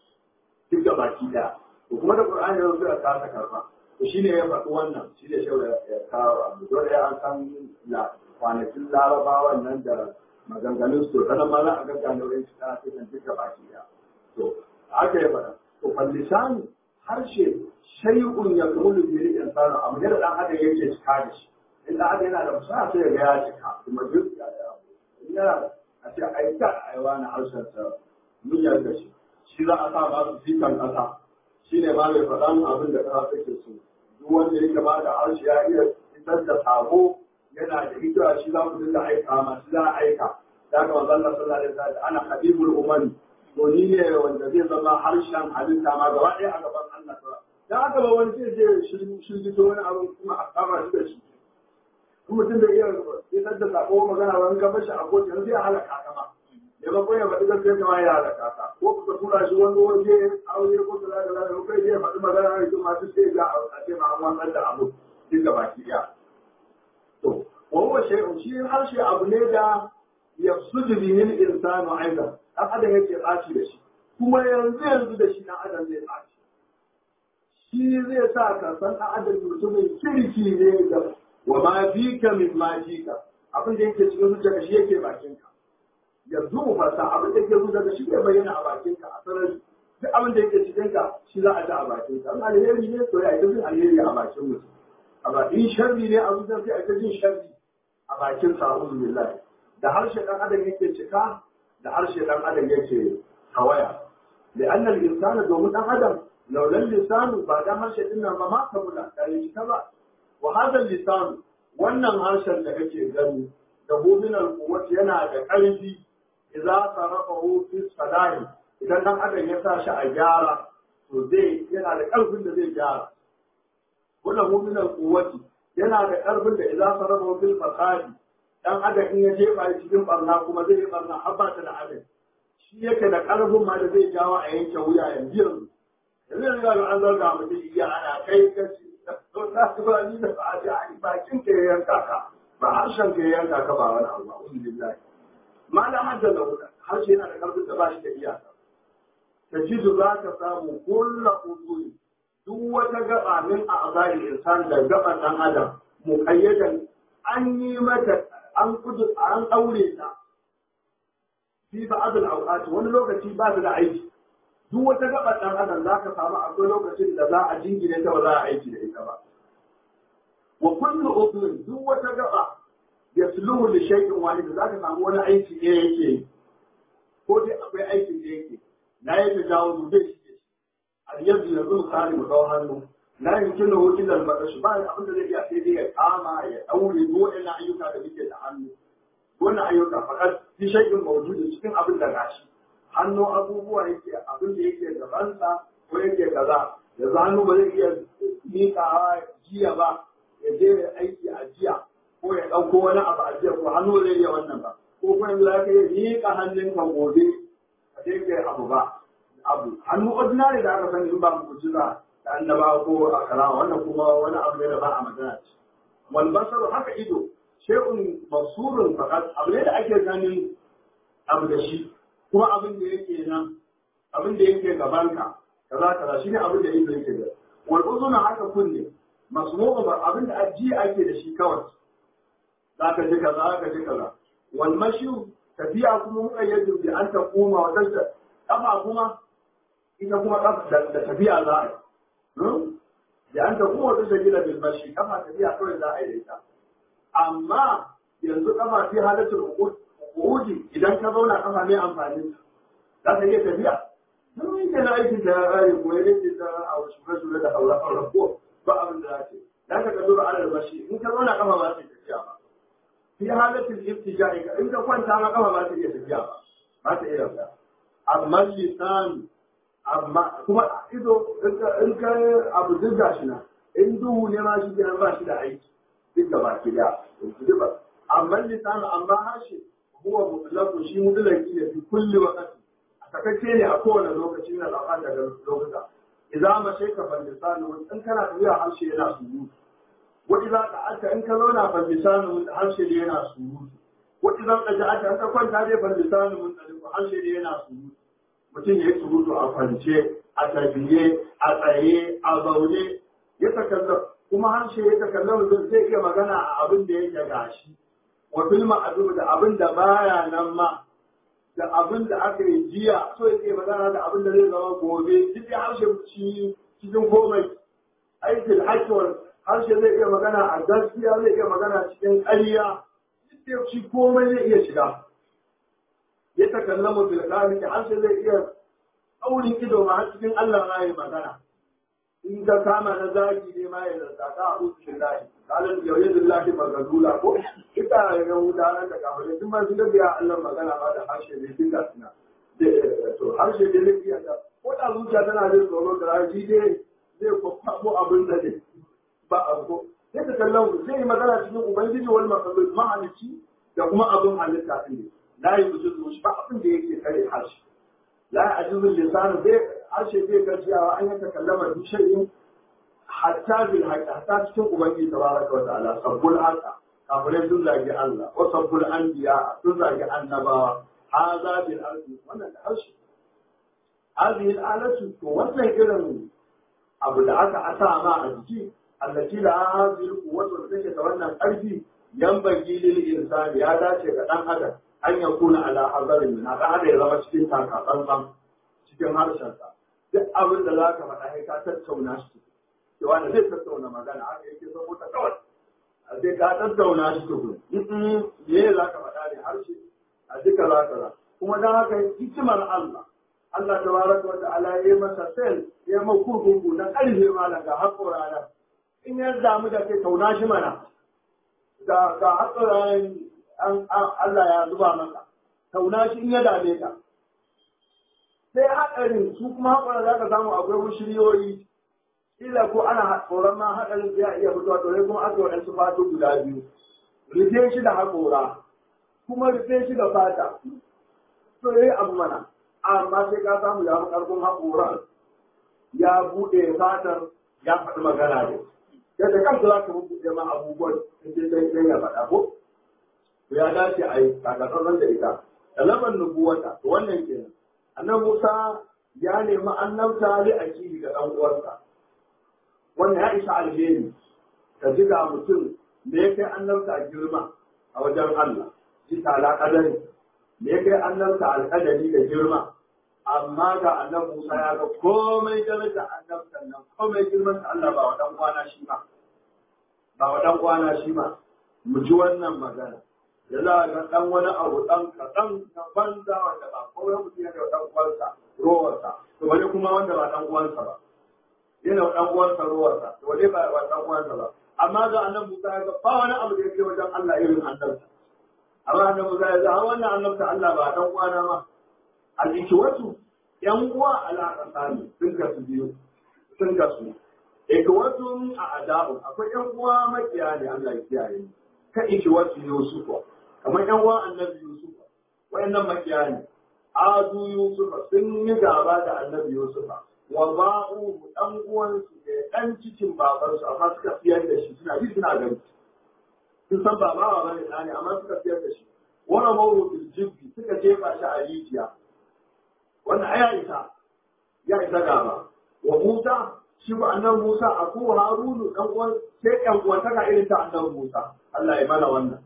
duk da baki daya to kuma da qur'ani yanzu suka kasa karba to shine ya faɗi wannan shi ne shawara ya kawo abu dole ya an san la kwanakin larabawan nan da maganganun su to ma za a ga ganorin shi kana cikin duk da baki daya to aka yi faɗa to fallisani harshe shay'un ya kumulu bi insanu abu ne da dan adam yake cika da shi in dan adam yana da fasaha sai ga ya cika kuma duk ya in yana a ce ai ta ai wani harshen sa mun yarda shi shi za a sa ba su fikan kasa shi ne ma mai faɗan abin da kasa take so duk wanda yake ba da harshe ya iya fitar da sako yana da hikira shi za ku dinga aika ma shi za a aika da ga manzon Allah sallallahu alaihi wasallam ana habibul umami to ni ne wanda zai zama harshen halitta ma gaba ɗaya a gaban Allah ta dan haka ba wani zai je shirgi to wani abu kuma a kama shi da shi in mutum da iya fitar da sako magana wani ka bashi a kotu yanzu ya halaka ka ma ya ba ko ya faɗi gaskiya kama ya halaka ka ko ka tura shi wani waje aure ko kaza kaza da kai zai faɗi magana ne kuma su sai ga a ce ma an wannan da abu duk da baki ɗaya to wa huwa shay'un shi harshe abu ne da yafsudu bihi al-insanu aidan dan adam yake tsaci da shi kuma yanzu yanzu da shi dan adam zai tsaci shi zai sa ka san dan adam mutumin kirki ne da wa ma fika min ma fika abin da yake cikin zuciya shi yake bakinka yanzu mu fasa abin da yake zuciya shi ne bayyana a bakinka a sarari duk abin da yake cikin ka shi za a ji a bakinka in alheri ne to ya ita jin alheri a bakin mutum a bakin sharri ne a zuciya sai a ita jin sharri a bakin sa a'udhu billahi da harshe dan adam yake cika da harshe dan adam yake tawaya لأن الإنسان دوم دان أدم لولا اللسان بعد harshe din nan ba ma kabula da yi ta ba wa hada lisan wannan harshen da kake gani da min al-quwwati yana da ƙarfi idza sarafahu fi salahi idan dan adam ya sa shi a gyara to zai yana da ƙarfin da zai gyara wannan min al-quwwati yana da ƙarfin da idza sarafahu fil fasadi dan adam in ya jefa cikin barna kuma zai yi barna har ba ta da adalci shi yake da ƙarfin ma da zai jawo a yanke wuya yanzu yanzu yanzu yanzu an zarga mutum iya ana kai kaci to na ba ni da ba a ai bakin ka ya yanka ka ba harshen ka ya yanka ka ba wani abu ba uzu billahi ma la hadda da wuta harshe yana da ƙarfin da ba shi da iyaka tajidu za ka samu kulla uzuri duk wata gaba min a azari insan da gaban dan adam muqayyadan an yi mata an kudu an aure ta fi ba'd al-awqat wani lokaci ba da aiki duk wata gaba dan adam za ka samu akwai lokacin da za a jingine ta ba za a aiki da ita ba wa kullu udhun duk wata gaba yasluhu li shay'in wahid za ka samu wani aiki ne yake ko dai akwai aikin da yake na yi tajawu mu dai shi al yadu yanzu kare mu dau hannu la yumkinu illa al-batash ba abin da zai iya sai dai ya kama ya daure duk ina ayyuka da muke da hannu wannan ayyuka fakat fi shay'in mawjudin cikin abin da gashi hannu abubuwa yake abin da yake gabansa ko yake kaza yanzu hannu ba zai iya miƙawa jiya ba ya je ya aiki a jiya ko ya ɗauko wani abu a jiya ko hannu zai iya wannan ba ko kuma yanzu za ka iya miƙa hannunka gobe a je ka abu ba abu hannu ordinary da aka sani in ba mu jira da annaba ko a kalama wannan kuma wani abu ne da ba a magana ce wal basaru haka ido shay'un masurun fakat abu ne da ake ganin abu da shi kuma abin da yake nan abin da yake gabanka kaza kaza shine abin da yake yake da wal uzuna haka kunne masmu'u ba abin da aji ake da shi kawai zaka ji kaza zaka ji kaza wal mashu tafiya kuma muqayyadu bi an taquma wa tajda kafa kuma ita kuma da tafiya za a yi da an taquma wa tajda bil mashi kafa tafiya kawai za a yi da ita amma yanzu kafa fi halatul uqud Uji idan ka zauna kafa mai amfani za ka iya tafiya. Nan yi na aikin da ya kare ko ya yake ta a shure shure da haura haura ko ba abin da za ce. Dan ka kazo da alal bashi in ka zauna kafa ba ta tafiya ba. Fi halatul ibtija'i in ka kwanta ma kafa ba ta iya tafiya ba. Ba ta iya tafiya. Amma lisan amma kuma ido in ka abu duk gashi na in duhu ne ma shi kenan ba shi da aiki duk da baki da amma lisan amma harshe huwa mutlaqu shi mutlaqi ne fi kulli waqti sakacce ne a kowane lokaci na lafa daga lokuta idza ma shayka fal lisanu in kana tafiya harshe yana surutu wa idza qa'ata in ka zauna fal lisanu harshe ne yana surutu wa idza qa'ata in ka kwanta dai fal lisanu mun tsaliku harshe ne yana surutu mutum ya yi surutu a kwance a tafiye a tsaye a zaune ya takalla kuma harshe ya takalla mutum zai iya magana a abin da yake gashi wa fil ma'dum da abin da baya nan ma da abin da aka yi jiya so yake magana da abin da zai zama gobe duk ya harshe ci cikin komai aikin hakiwar harshe zai iya magana a gaskiya zai iya magana cikin ƙarya duk da shi komai zai iya shiga ya takallamu bil qalbi harshe zai iya aurin ido ma har cikin Allah ma yi magana in ka kama na zagi ne ma ya zanta ta a usu billahi kalan yauye billahi magadula ko ita ga wuta nan da kafin duk ma sun ga biya Allah magana ba da harshe ne sun ga suna to harshe ne zai iya ta ko da zuciya tana jin tsoro da raji dai zai kwakwabo abin da ne ba abu sai ka kallon zai yi magana cikin ubangiji wal makhluq ma'alici da kuma abin halitta din ne la yujuzu shi ba abin da yake kare harshe la ajizul lisan zai ashe zai gajiyawa an yi takallama duk shay'in hatta bil haqq hatta cikin ubangiji tabaraka wa ta'ala sabbul haqa kafirai sun zagi Allah wa sabbul anbiya sun zagi annabawa hadha bil ardi wannan da harshe hadhihi al alatu to wannan irin abu da aka asa ma a jiki allati la hadhihi al quwwatu da take da wannan karfi yanbaghi lil insani ya dace ga dan adam an yakuna ala hazarin min haka hada ya zama cikin takatsantsan cikin harshensa duk abin da za ka faɗa sai ka tattauna shi cewa da zai tattauna magana haka yake zama ta kawai a sai ka tattauna shi tukun me za ka faɗa ne harshe a duka za ka za kuma don haka hikimar Allah Allah ta baraka wa ta'ala ya yi masa sel ya yi kurkuku na ƙarfe malam ga haƙora nan in ya damu da kai tauna shi mana ga ga haƙora Allah ya zuba maka tauna shi in ya dame ka sai haɗarin su kuma haƙora za ka samu akwai wushiriyoyi kila ko ana tsoron ma haɗarin ya iya fitowa to kuma aka waɗansu fatu guda biyu rufe shi da haƙora kuma rufe shi da fata to yayi abu mana amma sai ka samu ya fi ƙarfin haƙoran ya buɗe fatar ya faɗi magana ne yadda kanka za ka buɗe ma abubuwan in dai sai ya faɗa ko to ya dace a yi kakatsantsan da ita da laban nubuwata to wannan kenan annan Musa ya nemi annabta li akili ga ɗan uwarsa wannan ya isa alheri ka ji ga mutum me ya kai annabta girma a wajen Allah ji tala kadari me ya kai annabta alƙadari da girma amma ga annan Musa ya ga komai daraja annabtan nan komai girman ta Allah ba wa dan kwana shi ma ba wa dan kwana shi ma mu ji wannan magana da za a ga ɗan wani abu ɗan kaɗan na banza wanda ba kawai mutum yana da ɗan uwansa rowarsa to wani kuma wanda ba ɗan uwansa ba yana da ɗan uwansa rowarsa to wani ba ba ɗan uwansa ba amma ga annabi Musa ya ga ba wani abu da yake wajen Allah irin annabta amma annabi Musa ya ga har wannan annabta Allah ba ɗan uwana ma al-ikwatu yan uwa alaƙa sani sun kasu biyu sun kasu ikwatun a ada'u akwai yan uwa makiya ne Allah ya kiyaye ka ikwatu Yusufa kamar yan uwan annabi Yusuf wayannan makiya ne adu Yusuf sun yi gaba da annabi Yusuf wa ba'u dan uwan su ne dan cikin babar su amma suka fiyar da shi suna ji suna gani sun san ba ba bane ne amma suka fiyar da shi wani mawu bil jibbi suka jefa shi a rijiya wannan aya isa ya isa gaba wa Musa shi ba annabi Musa a ko Harunu dan uwan sai ɗan uwantaka irin ta annabi Musa Allah ya mana wannan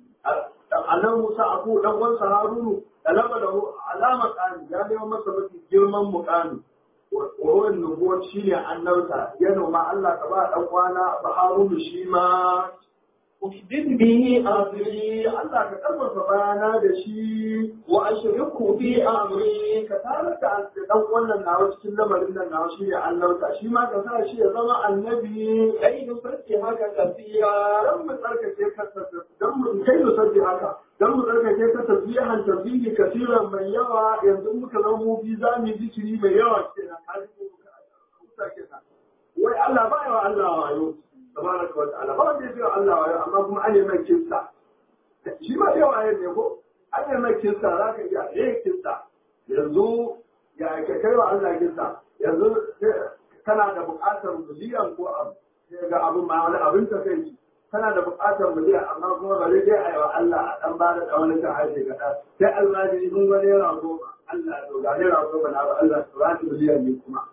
annabi Musa abu dan uwansa Harunu da laba da alama kani ya nemo masa mafi girman mukami wurin nubuwar shi ne annabta ya noma Allah ka ba dan kwana ba Harunu shi ma أشدد به أمري Allah ka karfafa bayana da shi وأشركه في أمري ka tare da dan wannan nawa cikin lamarin nan nawa shi ne annabta shi ma ka sa shi ya zama annabi كي نسبحك كثيرا dan mu tsarkake ka dan mu kai mu sabbi haka dan mu tsarkake ka tasbihan tasbihi kasiran mai yawa yanzu muka zama mu bi za mu yi zikiri mai yawa kenan har ko muka kenan wai Allah ba yawa Allah wayo tabaraka wa ta'ala ba wanda ya ce Allah wayo amma kuma an yi mai kinsa shi ma yawa ne ko an yi mai kinsa za ka iya eh kinsa yanzu ya ka kai wa Allah kinsa yanzu kana da buƙatar miliyan ko abu sai ga abin ma wani abin ta kai kana da buƙatar miliyan amma kuma ba zai a yi wa Allah a ɗan ba da ɗan ta haife kaɗa sai Allah ne mun ga naira goma Allah to ga naira goma na ba Allah su ba miliyan ne kuma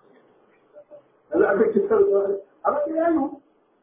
yanzu aka kisar da amma ya yi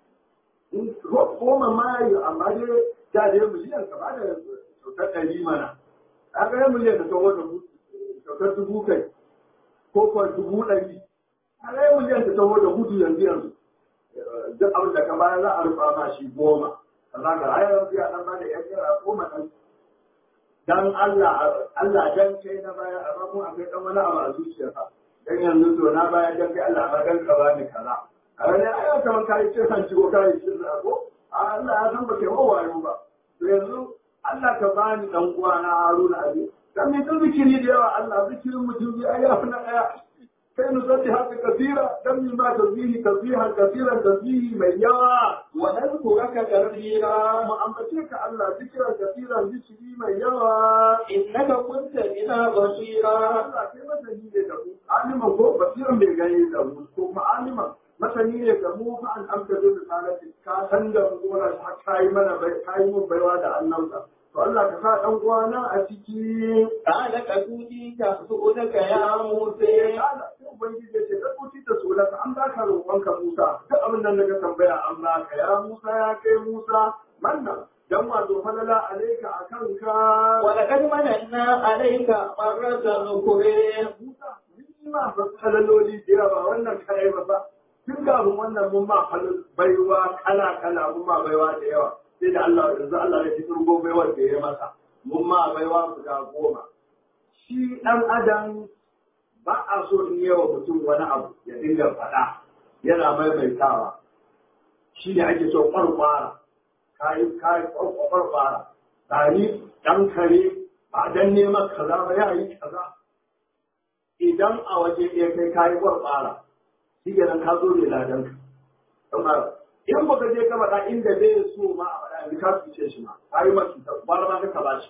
goma ma ya yi amma dai da dai miliyan ka ba da kyautar ɗari mana a ga miliyan da ta wata kyautar dubu kai ko kuwa dubu ɗari a ga miliyan da ta wata hudu yanzu yanzu duk abin da ka bayar za a rufa ma shi goma ka za ka rayar biya dan ba da yan yara goma ɗan dan Allah Allah dan kai na bayar amma kuma akwai dan wani abu a zuciyarka dan yanzu to na bayar dan kai Allah amma dan ka bani kaza a wani ayyuka kamar kai ce san ciwo kai shi ko Allah ya san ba kai wayo ba to yanzu Allah ka bani dan uwa na Haruna abi dan mai zikiri da yawa Allah zikirin mutum bi ayyafa na daya kai nusabbi haka kasira dan mi ma tasbihi tasbihan kasiran tasbihi mai yawa ونذكرك كثيرا mu ambace ka Allah zikiran kasiran zikiri mai yawa إنك كنت بنا بصيرا Allah kai masa ni da ku aliman ko basiran bai gani da mu ko kuma aliman masani ne ga mu fa an amsa da risalati ka san da mu kuma har kai mana bai kai mun baiwa da annabta to Allah ka sa dan uwana a ciki قال كتوتيك سؤلك يا موسى Allah sai ubangiji ya ce ka kuci ta so ka an baka roƙonka Musa duk abin nan daga tambaya an baka ya Musa ya kai Musa manna dan wato falala alaika akan ka ولقد مننا عليك مرة أخرى Musa mun ma ba halaloli da yawa wannan kai ba ba tun kafin wannan mun ma halal baiwa kala kala mun ma baiwa da yawa sai da Allah yanzu Allah ya fitar go baiwar da ya masa mun ma baiwa guda goma shi dan adam ba a so in yawa mutum wani abu ya dinga faɗa yana maimaitawa shi ne ake so kwarkwara kayi kayi kwarkwara tsari dan kare ba dan neman kaza ba ya yi kaza idan a waje ɗaya kai kayi kwarkwara shi ke nan ka zo ne ladan ka amma in baka je ka faɗa inda bai so ma a faɗa yanzu ka cuce shi ma ka yi masu ta gwara ma ka ba shi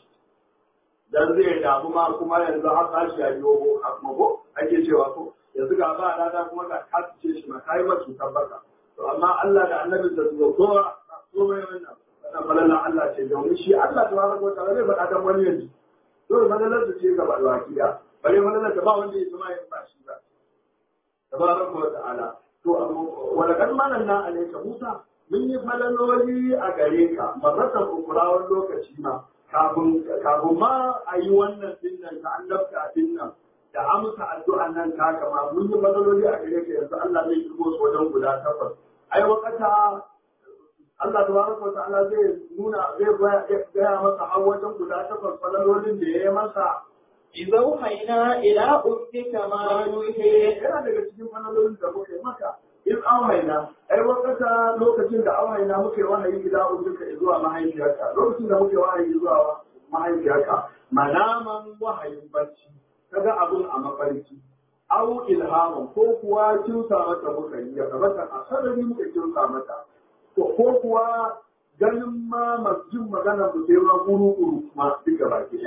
dan zai damu ma kuma yanzu har ba shi ya biyo ko a kuma ko ake cewa ko yanzu ga ba rana kuma ga ka cuce shi ma ka yi masu tabbata to amma Allah da annabi da zuwa kowa komai wannan wannan falalan Allah ce domin shi Allah tabaraka wa ta'ala zai faɗa dan wani yanzu dole falalar su ce gaba da wakiya bare falalar da ba wanda ya zama ya ba shi ba tabaraka wa ta'ala to wala kan mananna alayka Musa mun yi falaloli a gare ka marratan ukurawar lokaci ma kafin kafin ma a yi wannan dinnan ta annabta dinnan da amsa addu'an nan ta kama mun yi falaloli a gare ka yanzu Allah zai kirgo su wajen guda takwas ai wakata Allah tabaraka wa ta'ala zai nuna zai gaya masa har wajen guda takwas falalolin da ya yi masa إذا أوحينا إلى أمك ما يوحي yana daga cikin falalolin da muka yi maka in auhaina ai wakata lokacin da auhaina muka yi wahayi gida ujuka zuwa mahaifiyarka lokacin da muka yi wahayi zuwa mahaifiyarka manaman wahayin bacci kaga abun a mafarki au ilhaman ko kuwa kinsa mata muka yi ya kamata a sarari muka kinsa mata ko ko kuwa ganin ma masjin magana mu sai ma kuru kuru kuma duk gaba ki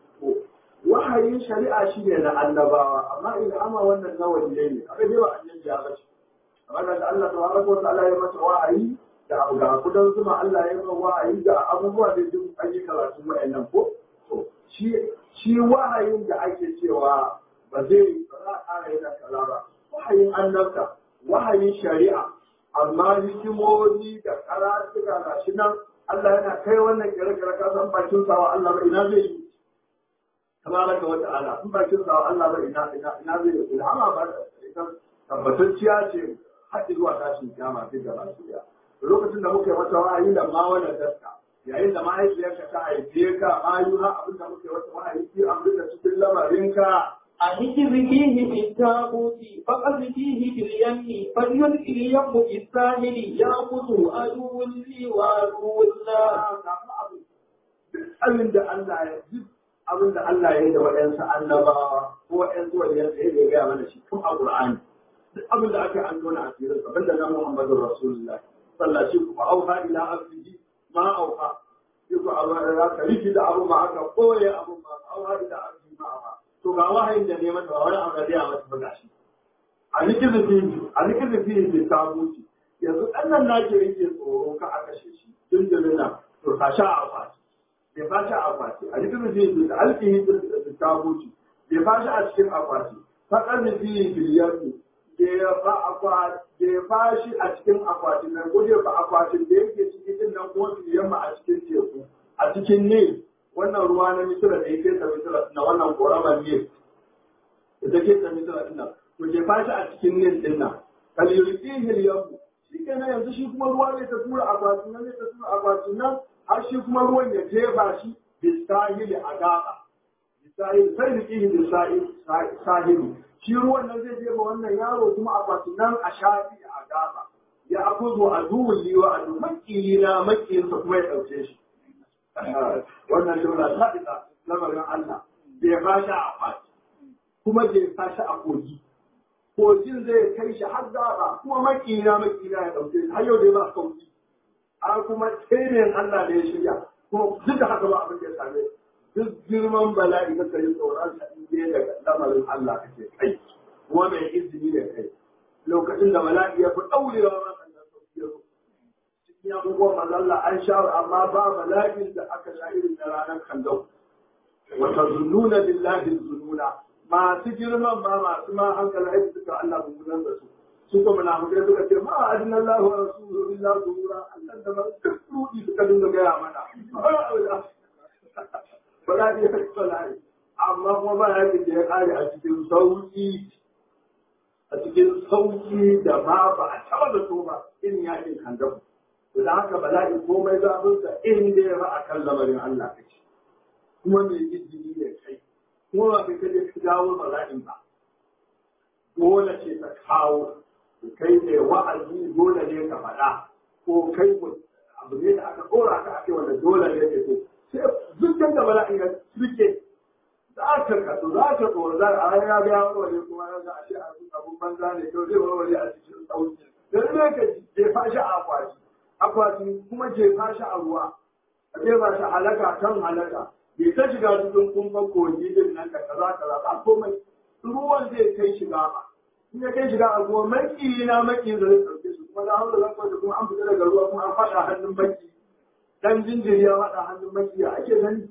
wahayin shari'a shi ne na annabawa amma ilhama wannan na waliyai ne aka dai ba annabi ya bace amma da Allah tabaraka wa ta'ala ya masa wahayi da abu ga kudan zuma Allah ya masa wahayi da abubuwa da duk an yi karatu wa'annan ko to shi shi wahayin da ake cewa ba zai ba za a ƙara yana kaza ba wahayin annabta wahayin shari'a amma hikimomi da karatuka ga shi nan Allah yana kai wannan kire-kire ka san bakin sawa Allah ba ina zai yi tabaraka wa ta'ala in bakin sa Allah ba ina ina ina zai yi ilhama ba ita tabbatacciya ce har zuwa tashin kiyama sai da lafiya lokacin da muka yi mata wahayi da ma wannan daska yayin da mahaifiyarka ta haife ka ayuna abin da muka yi mata wahayi ki abin da cikin lamarinka أهجر فيه في التابوت فقذ فيه في اليم فليلقي اليم في الساحل يأخذ عدو لي وعدو له abin da Allah ya duk abin da Allah ya yi da waɗansu annabawa ko waɗansu waɗansu ya ya gaya mana shi tun a Qur'ani duk abin da aka yi an tona a firin abin da na Muhammadu Rasulullah sallah shi kuma auha ila abdihi ma auha shi ko Allah ya ka riki da abu ma aka koye abu ma auha ila abdihi ma auha to ga wahayin da ne mata ba wani abu da ya mata ba gashi a nikin da fiye a nikin da fiye da tabuci yanzu ɗan nan nake yake tsoro ka a kashe shi dindindin nan to ka sha a fati bai fashi a akwati a cikin zai da alkihi da tabuci bai fashi a cikin akwati faƙar da fiye biliyar ne da ya fashi a cikin akwati nan ko da akwatin da yake cikin din nan kuma biliyar ma a cikin teku a cikin ne wannan ruwa na misira da yake ta misira na wannan koramar ne da take ta misira din nan to ke fashi a cikin ne din nan kaliyulkihi liyamu shi kenan yanzu shi kuma ruwa ne ta tura akwatin nan ne ta tura akwatin nan har shi kuma ruwan ya jefa shi bisahili a gaba bisahili sai rikihi bisahili shi ruwan nan zai jefa wannan yaro kuma akwatin nan a shafi a gaba ya akuzo a duhun liwa a duhun makiyina makiyinsa kuma ya ɗauke shi wannan jumla ta isa lamarin Allah bai fashi a akwati kuma bai fashi a kogi kogin zai kai shi har gaba kuma makiyina makiyina ya ɗauke shi har yau dai ba sauki an kuma tsirin Allah da ya shirya kuma duk da haka ba abin da ya same duk girman bala'i ka kai tsoron sa in dai daga lamarin Allah kake kai kuma mai izini da kai lokacin da mala'i ya fi ɗaurewa ma sannan sauki ya zo cikin abubuwan mazalla an sha amma ba mala'in da aka sha irin na ranar kallon wata zununa billahi zununa masu girman ma masu ma hankali aiki suka Allah mummunan da su su kuma munafikai suka ce ma adina Allah wa rasuluhu illa zunura Allah da ba duk rudi suka dinga gaya mana bala'i ya kai bala'i amma kuma ba ya da ya kare a cikin sauki a cikin sauki da ma ba a taba da so ba in yakin kandamu da haka bala'i komai zaɓinsa in dai ba a kan lamarin Allah kake kuma mai izini ne kai kuma ba kai kaje ka jawo bala'in ba dole ce ta kawo kai ne wa'azi dole ne ka faɗa ko kai abu ne da aka ɗora ka ake wanda dole ne ke so sai duk da bala'in ya suke za ka kasu za ka tsoro za a ya ga warware kuma ya a ce abun banza ne to zai warware a cikin sauki dan ne ka jefa shi a akwati akwati kuma jefa shi a ruwa a jefa shi halaka kan halaka bai ta shiga cikin kumfan kogi din nan ka kaza kaza ba komai ruwan zai kai shiga ba in ya kai shiga a ruwa maki na maki da zai ɗauke su kuma da haula zan kwace kuma an fita daga ruwa kuma an faɗa hannun maki dan jinjiri ya faɗa hannun maki ya ake gani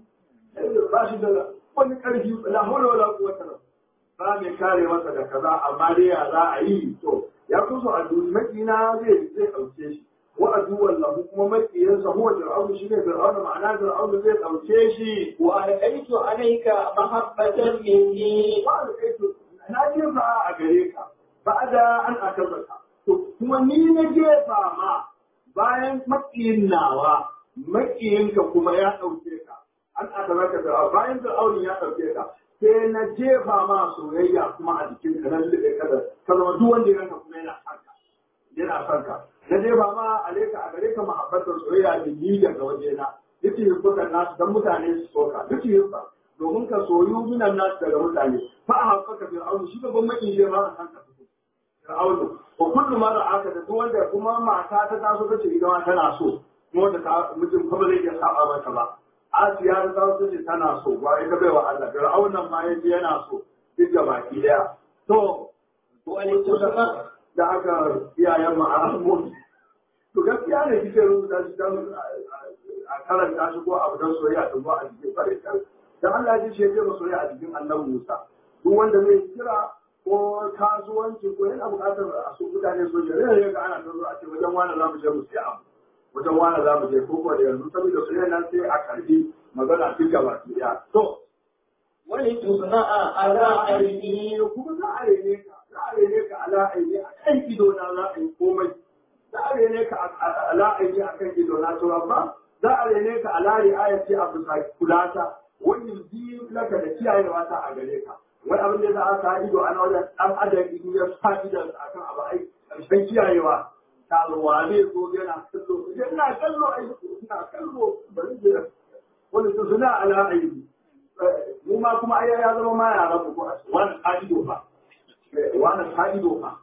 ba shi da wani ƙarfi la haula wala quwwata illa ba mai kare masa da kaza amma dai ya za a yi to ya kusa a duniya maki na zai zai ɗauke shi وعدوا له kuma makiyansa huwa fir'aun shine fir'aun ma'ana fir'aun zai dauke shi wa alqaitu alayka mahabbatan minni wa alqaitu na jefa a gare ka ba'da an akabaka to kuma ni na jefa ma bayan makiyin nawa makiyinka kuma ya dauke ka an akabaka da bayan fir'aun ya dauke ka sai na jefa ma soyayya kuma a jikin ka nan libe kada ka zama duk wanda ya ranka kuma yana son ka yana son ka na je ba ma aleka a gare ka mahabbatar soyayya da ni daga waje na duk yin bukan nasu dan mutane su soka duk yin ba domin ka soyu minan nasu daga mutane fa a haƙƙa fir'aunu shi babban makin shi ma a san ka fito fir'aunu ko kullu ma da aka da duk wanda kuma mata ta taso ta ce ita ma tana so kuma da ta mutum kuma zai iya saba mata ba Asiya ta taso ta ce tana so ba ita bai wa Allah fir'aunan ma yaji yana so duk da baki daya to wani tusama da aka iyayen ma'aramun to gaskiya ne kike rubuta shi don a karanta shi ko abu don soyayya don ba a jikin bare kan dan Allah ya ce ya soyayya a jikin annabi Musa duk wanda zai kira ko kasuwanci ko yana buƙatar a su mutane so ya rage ga ana tazo a ce wajen wani za mu je mu siya abu wajen wani za mu je ko ko da yanzu saboda soyayya nan sai a karbi magana duk gaba ɗaya to wani tusna'a ala aini kuma za a rene ka za a rene ka ala aini a kan ido na za a yi komai za a rene ka ala aini a kan ido na to amma za a rene ka ala ri'ayati a bisa kulata wani biyu laka da kiyayewa ta a gare ka wani abin da za a sa ido ana wajen dan adam in ya sa idan akan abu ai karshen kiyayewa ta ruwa ne zo yana kallo yana kallo ai ina kallo bari da wani su suna ala aini mu ma kuma ai ya zama ma yaran mu ko wani ido ba wani ta ido ba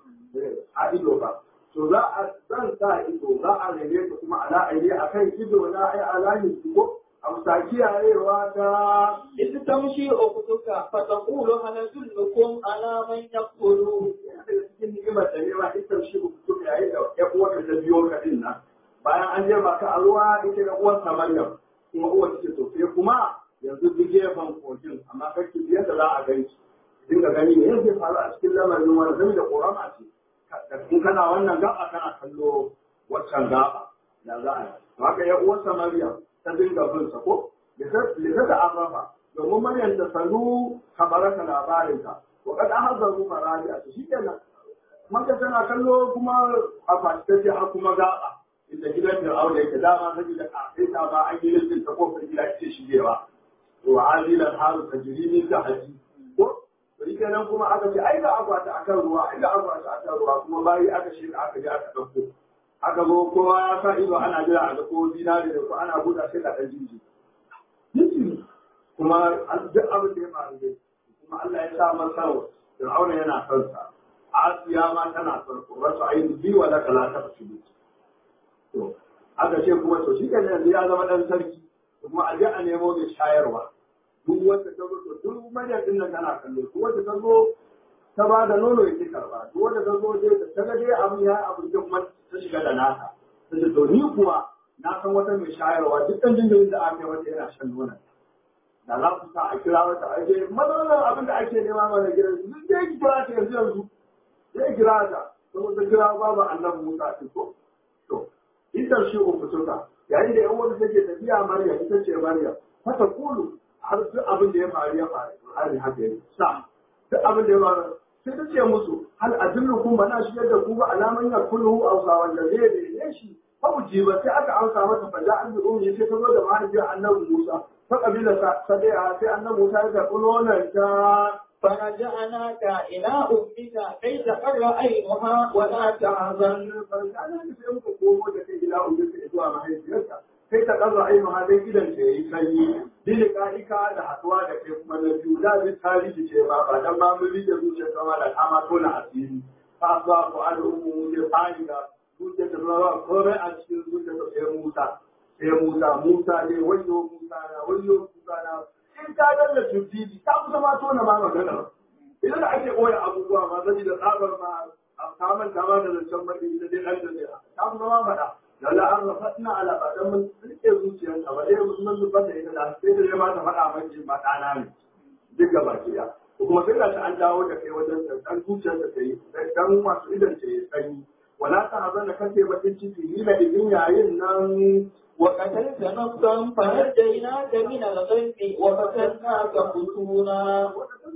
a ido ba to za a zan sa ido za a rage ta kuma ala aini akan ido na ai alahi ko a musa kiyayewa ta إذ تمشي أختك فتقول هل أدلكم على من يقتل yana daga cikin ni'imar da ne ma ita shi ku kuma yayi da ya uwarka ta biyo ka din nan bayan an je maka a ruwa ita da uwar ta Maryam kuma uwar take to sai kuma yanzu duk gefen kogin amma kake biyar da za a gani dinga gani ne yake faru a cikin lamarin wani zai da ƙorama ce in kana wannan gaba kana kallo waccan gaba da za a yi haka ya uwarsa Maryam ta dinga bin sa ko lita da afafa domin Maryam ta sanu kabaraka labarinka wa kad ahzaru faraja to shikenan maka tana kallo kuma a fasitace har kuma gaba inda gidan da aure yake dama saboda kafai ta ba an yi listin ta kofar gida ce shigewa to azilan haru tajrimi ta haji ko to shi kenan kuma aka ce ai ga akwata akan ruwa ai ga akwata akan ruwa kuma bayi aka shi aka je aka dauko aka zo kowa ya sa ido ana jira a ga ko zinari da ko ana buɗa sai ka dan jinji jinji kuma duk abin da ya faru dai kuma Allah ya sa masa Fir'auna yana son sa Asiya ma tana son ko wasu ayi bi wa laka la ta fasibi to aka ce kuma to shi kenan yanzu ya zama dan sarki kuma a je a nemo mai shayarwa duk wanda ta zo to duk maryam din nan tana kallo duk wanda ta zo ta ba da nono ya ki karba duk wanda ta zo dai da ta ga dai abin ya abin da kuma ta shiga da nata ta ce to ni kuwa na san wata mai shayarwa duk ɗan jinjirin da aka yi wata yana shan nonon da za ku sa a kira wata aje matsalar abin da ake nema mana gidan su duk dai kira ta yanzu yanzu zai kira ta saboda kira babu annabi Musa ɗin ko to idan shi uku tuka yayin da yan wanda take tafiya Maryam ita ce Maryam fata kulu har duk abin da ya faru ya faru har haka yi sa duk abin da ya faru sai ta ce musu hal adullukum bana shigar da ku ba alaman ya kullu ausa wanda zai da shi fa ba sai aka amsa mata fa da an bi ummi sai ta zo da mahaifiyar annabi Musa fa kabila sadiya sai annabi Musa ya karɓi nonon ta فرجعناك إلى أمك كي تقر عينها ولا تحزن فرجعناك sai muka komo da kai ila ummi zuwa mahaifiyarka kai ta ƙarra ainihin hadin gidan ta yi sanyi dili ka'ika da haɗuwa da kai kuma na biyu da bi tarihi ce ba ba dan ma mun rike zuciya kama da kama tona asiri fa zuwa ko an umu ne fari da zuciya ta ba komai a cikin zuciya ta sai Musa sai Musa Musa ne wayo Musa na wayo Musa na in ka dalla tubdidi ta kusa ma tona ma magana idan ake koya abubuwa ma zai da tsabar ma a kaman kama da zancen baɗi da dai ɗan da ne ta kusa ma faɗa lalla an rafatna ala badan mun rike zuciyarsa ba dai mun zubar da ita da sai da ma ta faɗa man jin ba ɗana ne duk gaba ki da kuma sai da ta an dawo da kai wajen dan zuciyarsa ta yi dan masu idan ta yi sanyi wala ta hazan da kace bakin ciki ni da idin yayin nan وقتلت نفسا فنجيناك من الغم وفتناك فتونا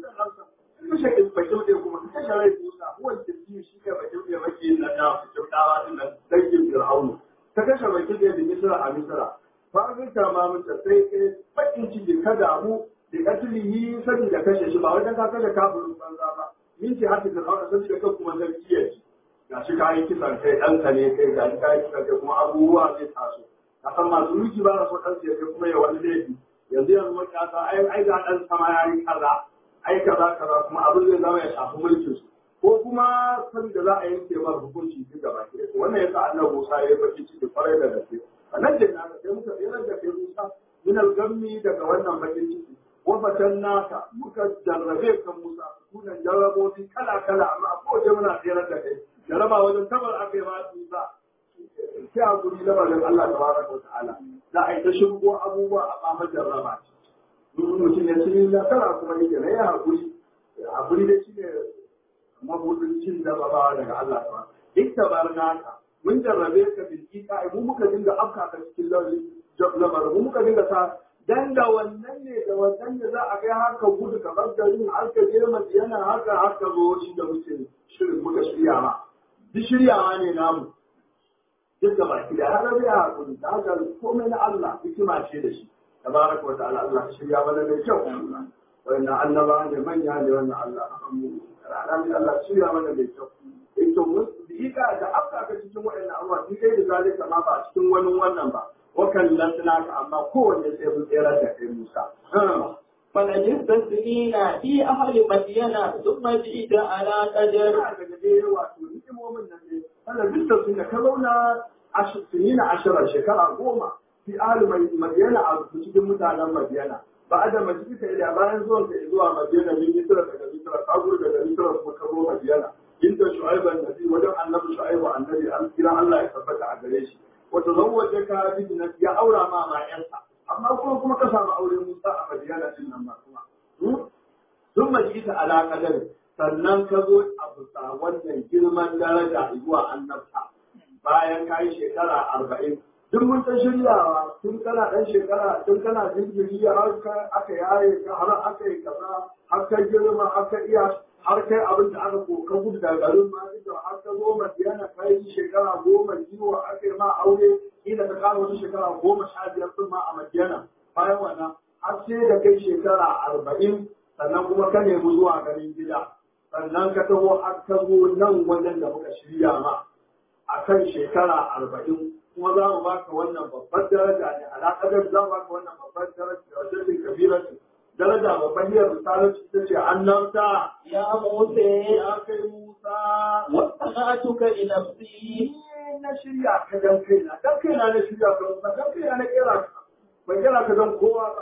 kashe bakin da kuma kashe rai Musa huwan tafiye shi ne bakin da maki na da fitin dawa din nan dangin Fir'aunu ta kashe bakin da da Misra a Misra fa ga ta ma mutum sai kai bakin ciki ka damu da katilihi sani da kashe shi ba wajen ka kashe kafirin banza ba min ce haka Fir'aunu sai ka kuma sarki ya ci ga shi kayi kisan kai ɗanka ne kai ga shi kayi kisan kai kuma abubuwa zai taso a san masu mulki ba na so ɗan sai kai kuma ya wani laifi yanzu yanzu makiyasa ai ai ga ɗan sama ya yi kaza ai kaza kaza kuma abin zai zama ya shafi mulkin su ko kuma saboda za a yanke mar hukunci duk gaba ke wannan yasa annabi Musa ya yi baki ciki kwarai da gaske nan da naka sai muka tsere da kai Musa min al-gammi daga wannan bakin ciki wa fatannaka muka jarrabe kan Musa sunan jarrabobi kala kala amma a kowace muna tsere da kai jarraba wajen tabar aka yi ba su ba sai a guri lamarin Allah tabaraka wa ta'ala za a yi ta shirgo abubuwa a ɓamar jarraba ce mutum ya ci nasara kuma yake na ya haƙuri haƙuri da shi ne mabudin cin jarrabawa daga Allah ta duk da barnaka mun jarrabe ka bilkika mu muka dinga afka ka cikin lamarin mu muka dinga sa dan da wannan ne da wannan ne za a kai haka gudu ka bar garin har ka je madiyana haka har ka zo inda muke shirin muka shirya ma duk shiryawa ne namu duk da baki da har ya haƙuri da haka komai na Allah hikima ce da shi tabaraka wa ta'ala Allah shirya mana da kyau wannan annaba ne manya ne wannan Allah amin rana ne Allah shirya mana da kyau in to mun dika da afka ka cikin waɗannan abubuwa shi kai da zalika ma ba cikin wani wannan ba wa kallan ka amma kowanne sai mun tsere da kai Musa فلجست سنين في أهل مدينة ثم جئت على قدر daga dai wato ni'imomin nan ne Allah bisa sun ka zauna sinina ashara shekara goma fi ahli madiyana a cikin mutanen madiyana ba da majlisa ila bayan zuwan ka zuwa madiyana min misra daga misra ka gudu daga misra kuma ka zo madiyana inda shu'aib annabi wajen annabi shu'aib annabi an kira Allah ya tabbata a gare shi wa tazawwaja ka bi ya aura ma ma yansa amma kuma kuma ka samu aure Musa a madiyana din nan ma kuma sun majlisa ala qadar sannan ka zo a bisa wannan girman daraja zuwa annabta bayan ka yi shekara arba'in duk mun ta shiryawa tun kana ɗan shekara tun kana jinjiri har aka yaye ka har aka yi kaza har ka girma har ka iya har kai abin da aka ko ka gudu daga garin ma da har ka zo madiyana ka yi shekara goma kiwo aka yi ma aure ina ka kara wata shekara goma sha biyar sun ma a madiyana bayan wannan har sai da kai shekara arba'in sannan kuma ka nemi zuwa garin gida sannan ka taho har ka zo nan wajen da muka shirya ma a kan shekara arba'in kuma za mu baka wannan babbar daraja ne alaƙadar za mu baka wannan babbar daraja da wajen kabilar daraja babban hiyar misalin ta ce annabta يا موسى ya kai musa واصطنعتك لنفسي ni na shirya ka dan kaina dan kaina na shirya ka musa dan kaina na kera ka ban kera ka dan kowa ba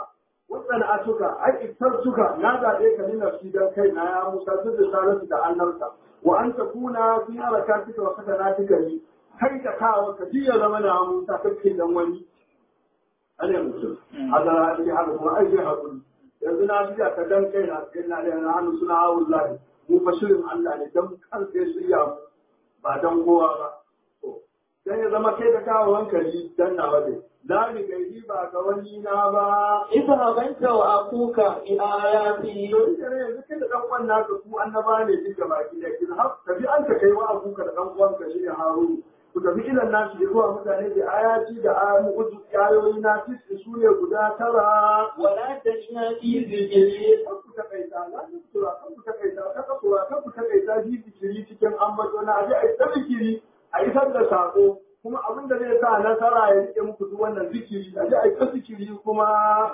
wannan atuka ai iktartuka na zaɓe ka ni nafsi dan kai na ya Musa duk da salatu da annarka wa an takuna fi harakatika wa sakanatika ni kai da kawo ka ji ya zama na Musa kake dan wani ane mutum hadara ake haka kuma ai sai hakuri yanzu na ji ka dan kai na kai na da hannu suna wallahi mu fa shirin Allah ne dan kan sai su ya ba dan kowa ba dan ya zama kai da kawo hankali dan nawa ne la ni gaidi ba ga wani na ba اذهب أنت وأخوك بآياتي yanzu kai da dan uwan naka ku annaba ne duk gaba ki da kin har tafi an ka kai wa abuka da dan uwan ka shine Harun ku tafi ilan nasu da zuwa mutane da ayati da ayoyi ayoyi na tisi su ne guda tara ولا تشنا في ذكري kan ku takaita na tura kan ku takaita ta kasura kan ku takaita ji zikiri cikin ambato na aje a yi ta zikiri a isar da sako kuma abin da zai sa nasara ya rike muku duk wannan zikiri aje a yi ta zikiri kuma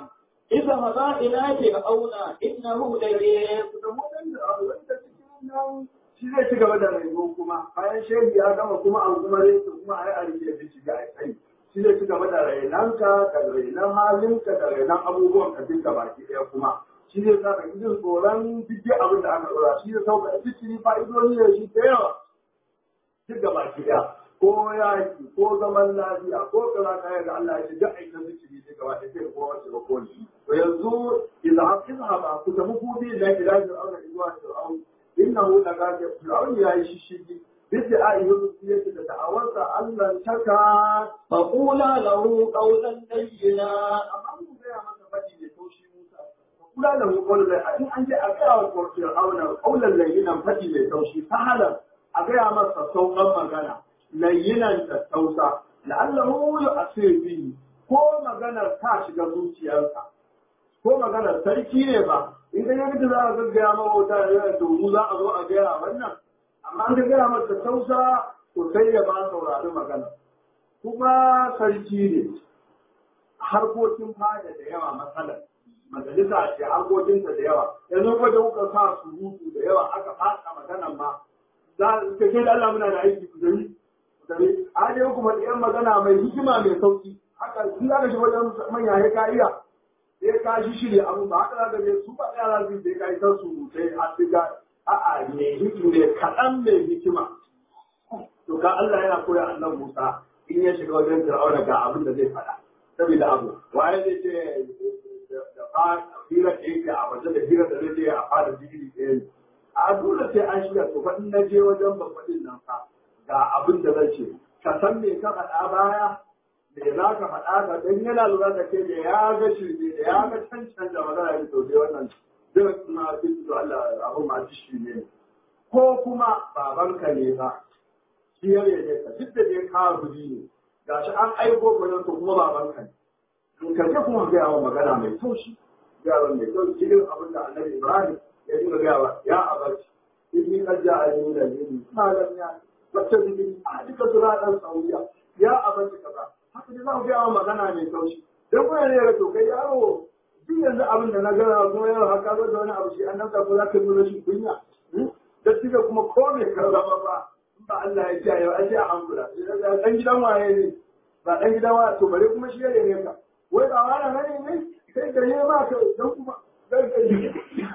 اذهبا إلى فرعون إنه لغيب da waɗanda a wanda cikin nan shi zai ci gaba da rayuwa kuma bayan shehi ya gama kuma an kuma rai kuma ai a rike da shiga a kai shi zai ci gaba da rainanka da rainan halinka da rainan abubuwan ka duka baki ɗaya kuma shi zai sa ka jin tsoron duk abin da aka ɗora shi zai sauka da cikin fa'idodi da shi da yawa duk gaba ki ɗaya ko yaki ko zaman lafiya ko kaza kaya da Allah ya ce duk aikin zikiri duk gaba ɗaya sai ko wace ba ko ni to yanzu idan izhaba ku tafi kudi la ilaha illa Allah zuwa fir'aun innahu laqad fir'aun ya yi shishigi bisa a yi yake da da'awarsa Allah taka فقولا له قولا لينا amma mun gaya masa faɗi mai taushi Musa kula da mu kawai da in an je a gaya wa fir'auna kaulan layyinan faɗi mai taushi sahalan a gaya masa sauƙan magana layyinan da tausa la'allahu yu'asir bihi ko maganar ta shiga zuciyarsa ko maganar sarki ne ba in ka yanki za a gaggaya ma wata da to mu za a zo a gaya wannan amma an ka gaya masa tausa to sai ya ba saurari magana kuma sarki ne harkokin fada da yawa matsalar majalisa ce harkokinta da yawa yanzu ko da kuka sa surutu da yawa aka fasa maganan ma za ka ce da Allah muna da aiki ku gari ku gari a dai kuma ɗayan magana mai hikima mai sauki haka shi za ka shi wajen manya ya ka iya sai ka shi shirya abu ba haka za ka je su ba ɗaya za su yi sai ka yi san surutai a siga a'a mai hikima mai kaɗan mai hikima to ka Allah yana koya annan Musa in ya shiga wajen Fir'auna ga abin da zai faɗa saboda abu waye zai ce da fa hira da yake a waje da hira da zai je a fara digiri ɗaya ne a dole sai an shiga to fa in na je wajen babbaɗin nan fa ga abin da zai ce ka san me ka faɗa baya me za ka faɗa ka dan yana lura da kai da ya ga shirme da ya ga cancan da magana ya to dai wannan duk ma duk da Allah abin ma shi ne ko kuma babanka ne ba shi ya rene ka duk da dai ka ne gashi an aiko gwanin to kuma babanka ne in ka je kuma gaya wa magana mai taushi gaya mai taushi irin abin da annabi ibrahim ya dinga gaya wa ya abaci inni qad ja'ani min al-ilmi ma lam ya fattabi a duka sura dan sauya ya abaci kaza haka dai za ku gaya wa magana mai taushi dan kuma ne ga to kai yaro duk yanzu abin da na gaya kuma yaro haka zo da wani abu shi annabta ko za ka nuna shi kunya da tuka kuma ko me ka zama ba ba Allah ya kiyaye a ce a hankula dan gidan waye ne ba dan gidan waye to bare kuma shi ya ne ka wai ba wani bane ne sai da yayi ma ka dan kuma dan ka yi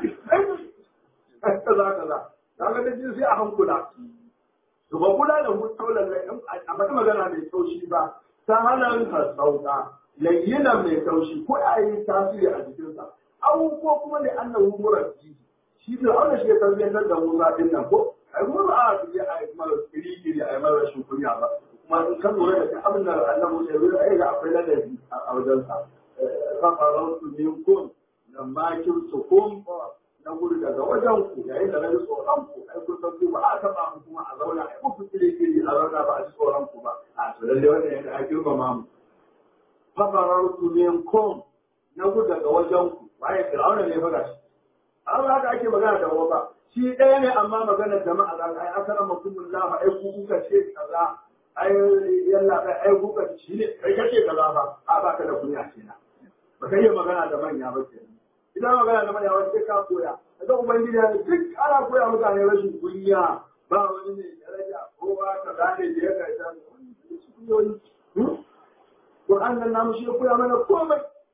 kaza kaza kaga da jin sai a hankula to ba kula da mu taulan lai a mata magana mai taushi ba ta halan ka sauka layyina mai taushi ko a yi tasiri a jikinsa au ko kuma da annahu murabbi shi da Allah shi ya tarbiyyantar da Musa din nan ko ai mu ba a yi a yi mara kiri a yi mara rashin kunya ba kuma in kan lura da abin da Allah mu sai ruwa ai ga akwai ladabi a wajen sa fa farautu minkum lamma kirtukum na gudu daga wajen ku yayin da na ji tsoron ku ai kun san ku ba a taba mu kuma a zauna ai ku kiri kiri a zauna ba a ji tsoron ku ba a to lalle wannan yana a girmama mu fa farautu minkum na gudu daga wajen ku waye fir'auna ne fa gashi an haka ake magana da wata shi ɗaya ne amma maganar jama'a za ka ai akara mutumin lafa ai ku kuka ce kaza ai yalla kai ai kuka shi ne kai kace kaza ba a ba ka da kunya kenan ba kai magana da manya ba kenan idan magana da manya ba sai ka koya daga ubangiji ya duk ana koya mutane rashin kunya ba wani ne daraja ko ba ka gane da ya kai ta kunyoyi Qur'an nan namu shi ya koya mana komai shi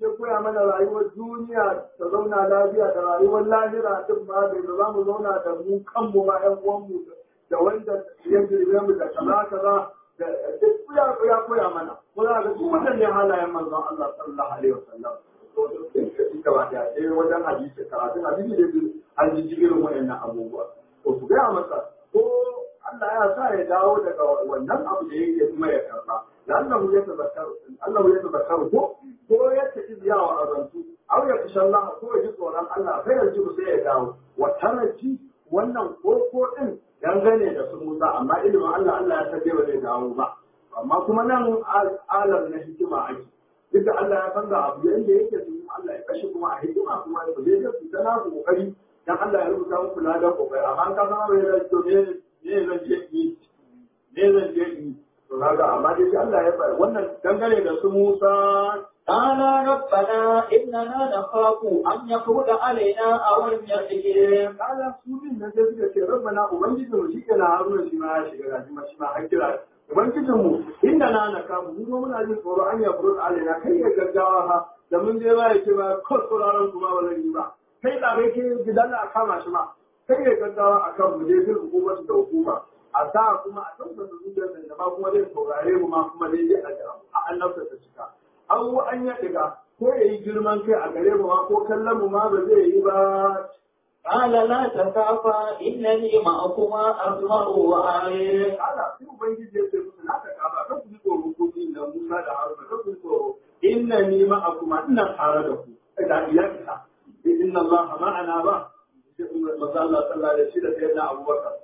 ya koya mana rayuwar duniya ta zauna lafiya da rayuwar lahira duk ma da za mu zauna da mu kanmu ma ƴan uwanmu da wanda ya girbe mu da kaza kaza da duk ya ya koya mana ko za ga duk waɗannan halayen manzon Allah sallallahu alaihi wasallam ita ba da sai wajen hadisi karatu hadisi da an ji irin waɗannan abubuwa to su gaya masa ko Allah ya sa ya dawo daga wannan abu da yake kuma ya karba lallahu ya tazakkaru Allah ya tazakkaru ko ko ya tafi ziyawa azantu aw ya kashe Allah ko ya ji tsoron Allah sai ya ji sai ya dawo wa taraji wannan koko din dangane da su Musa amma ilimin Allah Allah ya tabe ba zai dawo ba amma kuma nan alam na hikima ake duk da Allah ya san da abu yanda yake su Allah ya kashe kuma a hikima kuma ba zai ga su tana kokari dan Allah ya rubuta muku ladan kokari amma ka san ba ya to ne ne zan je ni ne zan je ni to kaga amma dai Allah ya bar wannan dangane da su Musa قال ربنا إننا نخاف أن يفرض علينا أو أن يحيي kala su din nan sai suka ce rabbana ubangijin mu shike na haruna shi ma ya shiga gaji ma shi ma har kira ubangijin mu inda na na kamu mu zo muna jin tsoro an ya furut alaina kai ya gaggawa ha da mun je ba ya ce ba ko sauraron kuma ba zan yi ba kai da kai ke gidan a kama shi ma kai ya gaggawa akan mu je fil hukumatu da hukuma a sa kuma a tabbata zuciyar da ba kuma zai saurare mu ma kuma dai a annabta ta cika an an ya diga ko ya yi girman kai a gare mu ma ko kallon mu ma ba zai yi ba قال لا تخافا إنني معكما أسمع وأعي Allah sai ubangiji ya ce musu na ta kaba kan ku ji tsoro ko ni da Musa da Haruna kan ku ji tsoro inna ni ma'akuma ina tare da ku da iyaka inna Allah ma'ana ba sai manzo Allah sallallahu alaihi wasallam da sayyidina Abubakar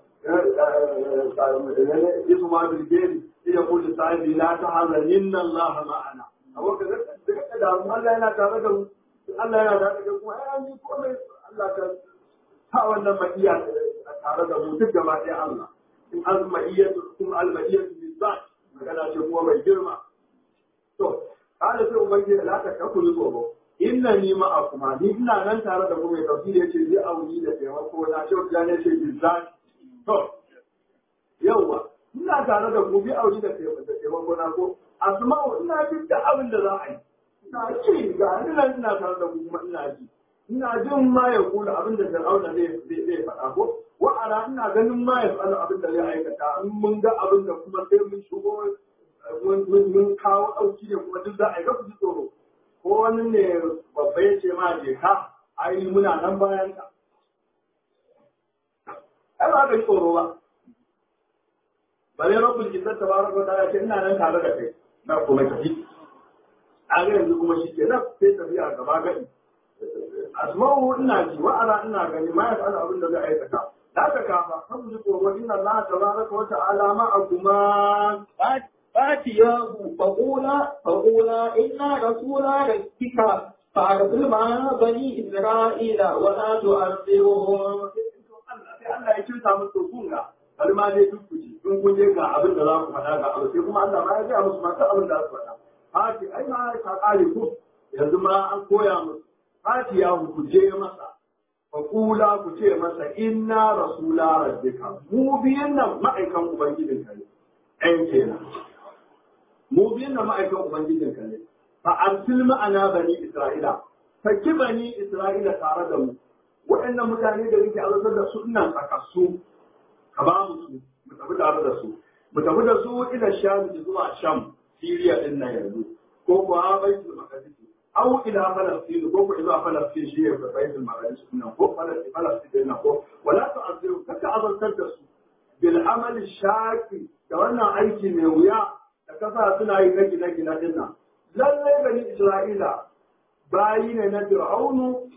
yasu ma bilgeri ya kulli sahibi la tahzan inna Allah ma'ana abubakar da da mu Allah yana tare da mu Allah yana tare da mu ai an yi komai Allah ka ta wannan ma'iya tare da mu duk gaba ɗaya Allah in an ma'iyyatu kuma al-ma'iyyatu bizat magana ce kuma mai girma to kada sai ubangiji la ta kafu ni tsoro inna ni ma'akuma ni ina nan tare da ku mai tafsiri yace zai auni da taimako na ce ya ne ce bizat to yawa ina tare da ku bi auni da taimako na ko asma'u ina jin da abin da za a yi ina ji ga ni nan ina tare da ku kuma ina ji ina jin ma ya kula abin da Fir'auna zai zai faɗa ko wa ana ina ganin ma ya faɗa abin da zai aikata in mun ga abin da kuma sai mun shigo mun kawo ɗauki ne kuma duk za a yi ga ji tsoro ko wani ne babba ya ce ma je ka ai muna nan bayan ka ai ba ka ji tsoro ba bare rabbul izzat tabaraka wa ta'ala ce ina nan tare da kai na kuma tafi a ga yanzu kuma shi ke nan sai tafiya gaba gadi asma'u ina ji wa ara ina gani ma ya fa'ala abin da zai aikata da ka kafa kan ji tsoro inna Allah tabaraka wa ta'ala ma'akuma فاتياه فقولا فقولا إنا رسول ربك فأرسل معنا بني إسرائيل ولا تؤذرهم sai Allah ya cinta musu kunga bari ma dai duk kuji in kun je ga abin da za ku faɗa ga abu sai kuma Allah ma ya ga musu masu abin da za su faɗa hati ai ma ka kare ku yanzu ma an koya musu hati ya ku je masa fa kula ku ce masa inna rasula rabbika mu biyan nan ma'aikan ubangijin ka ne ɗan kenan mu biyan nan ma'aikan ubangijin ka ne fa arsil ma'ana bani isra'ila saki bani isra'ila tare da mu waɗannan mutane da muke azabtar da su ina tsakassu ka ba mu su mu tafi tare da su mu tafi da su ila sham zuwa sham siriya din nan yanzu ko kuwa baitul maqdis aw ila falastin ko ko ila falastin shi ya baitul maqdis nan ko falastin falastin nan ko wala tu'azziru kaka azabtar da su bil amal shaqi da wannan aiki mai wuya da kasa suna yi na gine-gine din nan lallai bani isra'ila bayi ne na fir'aunu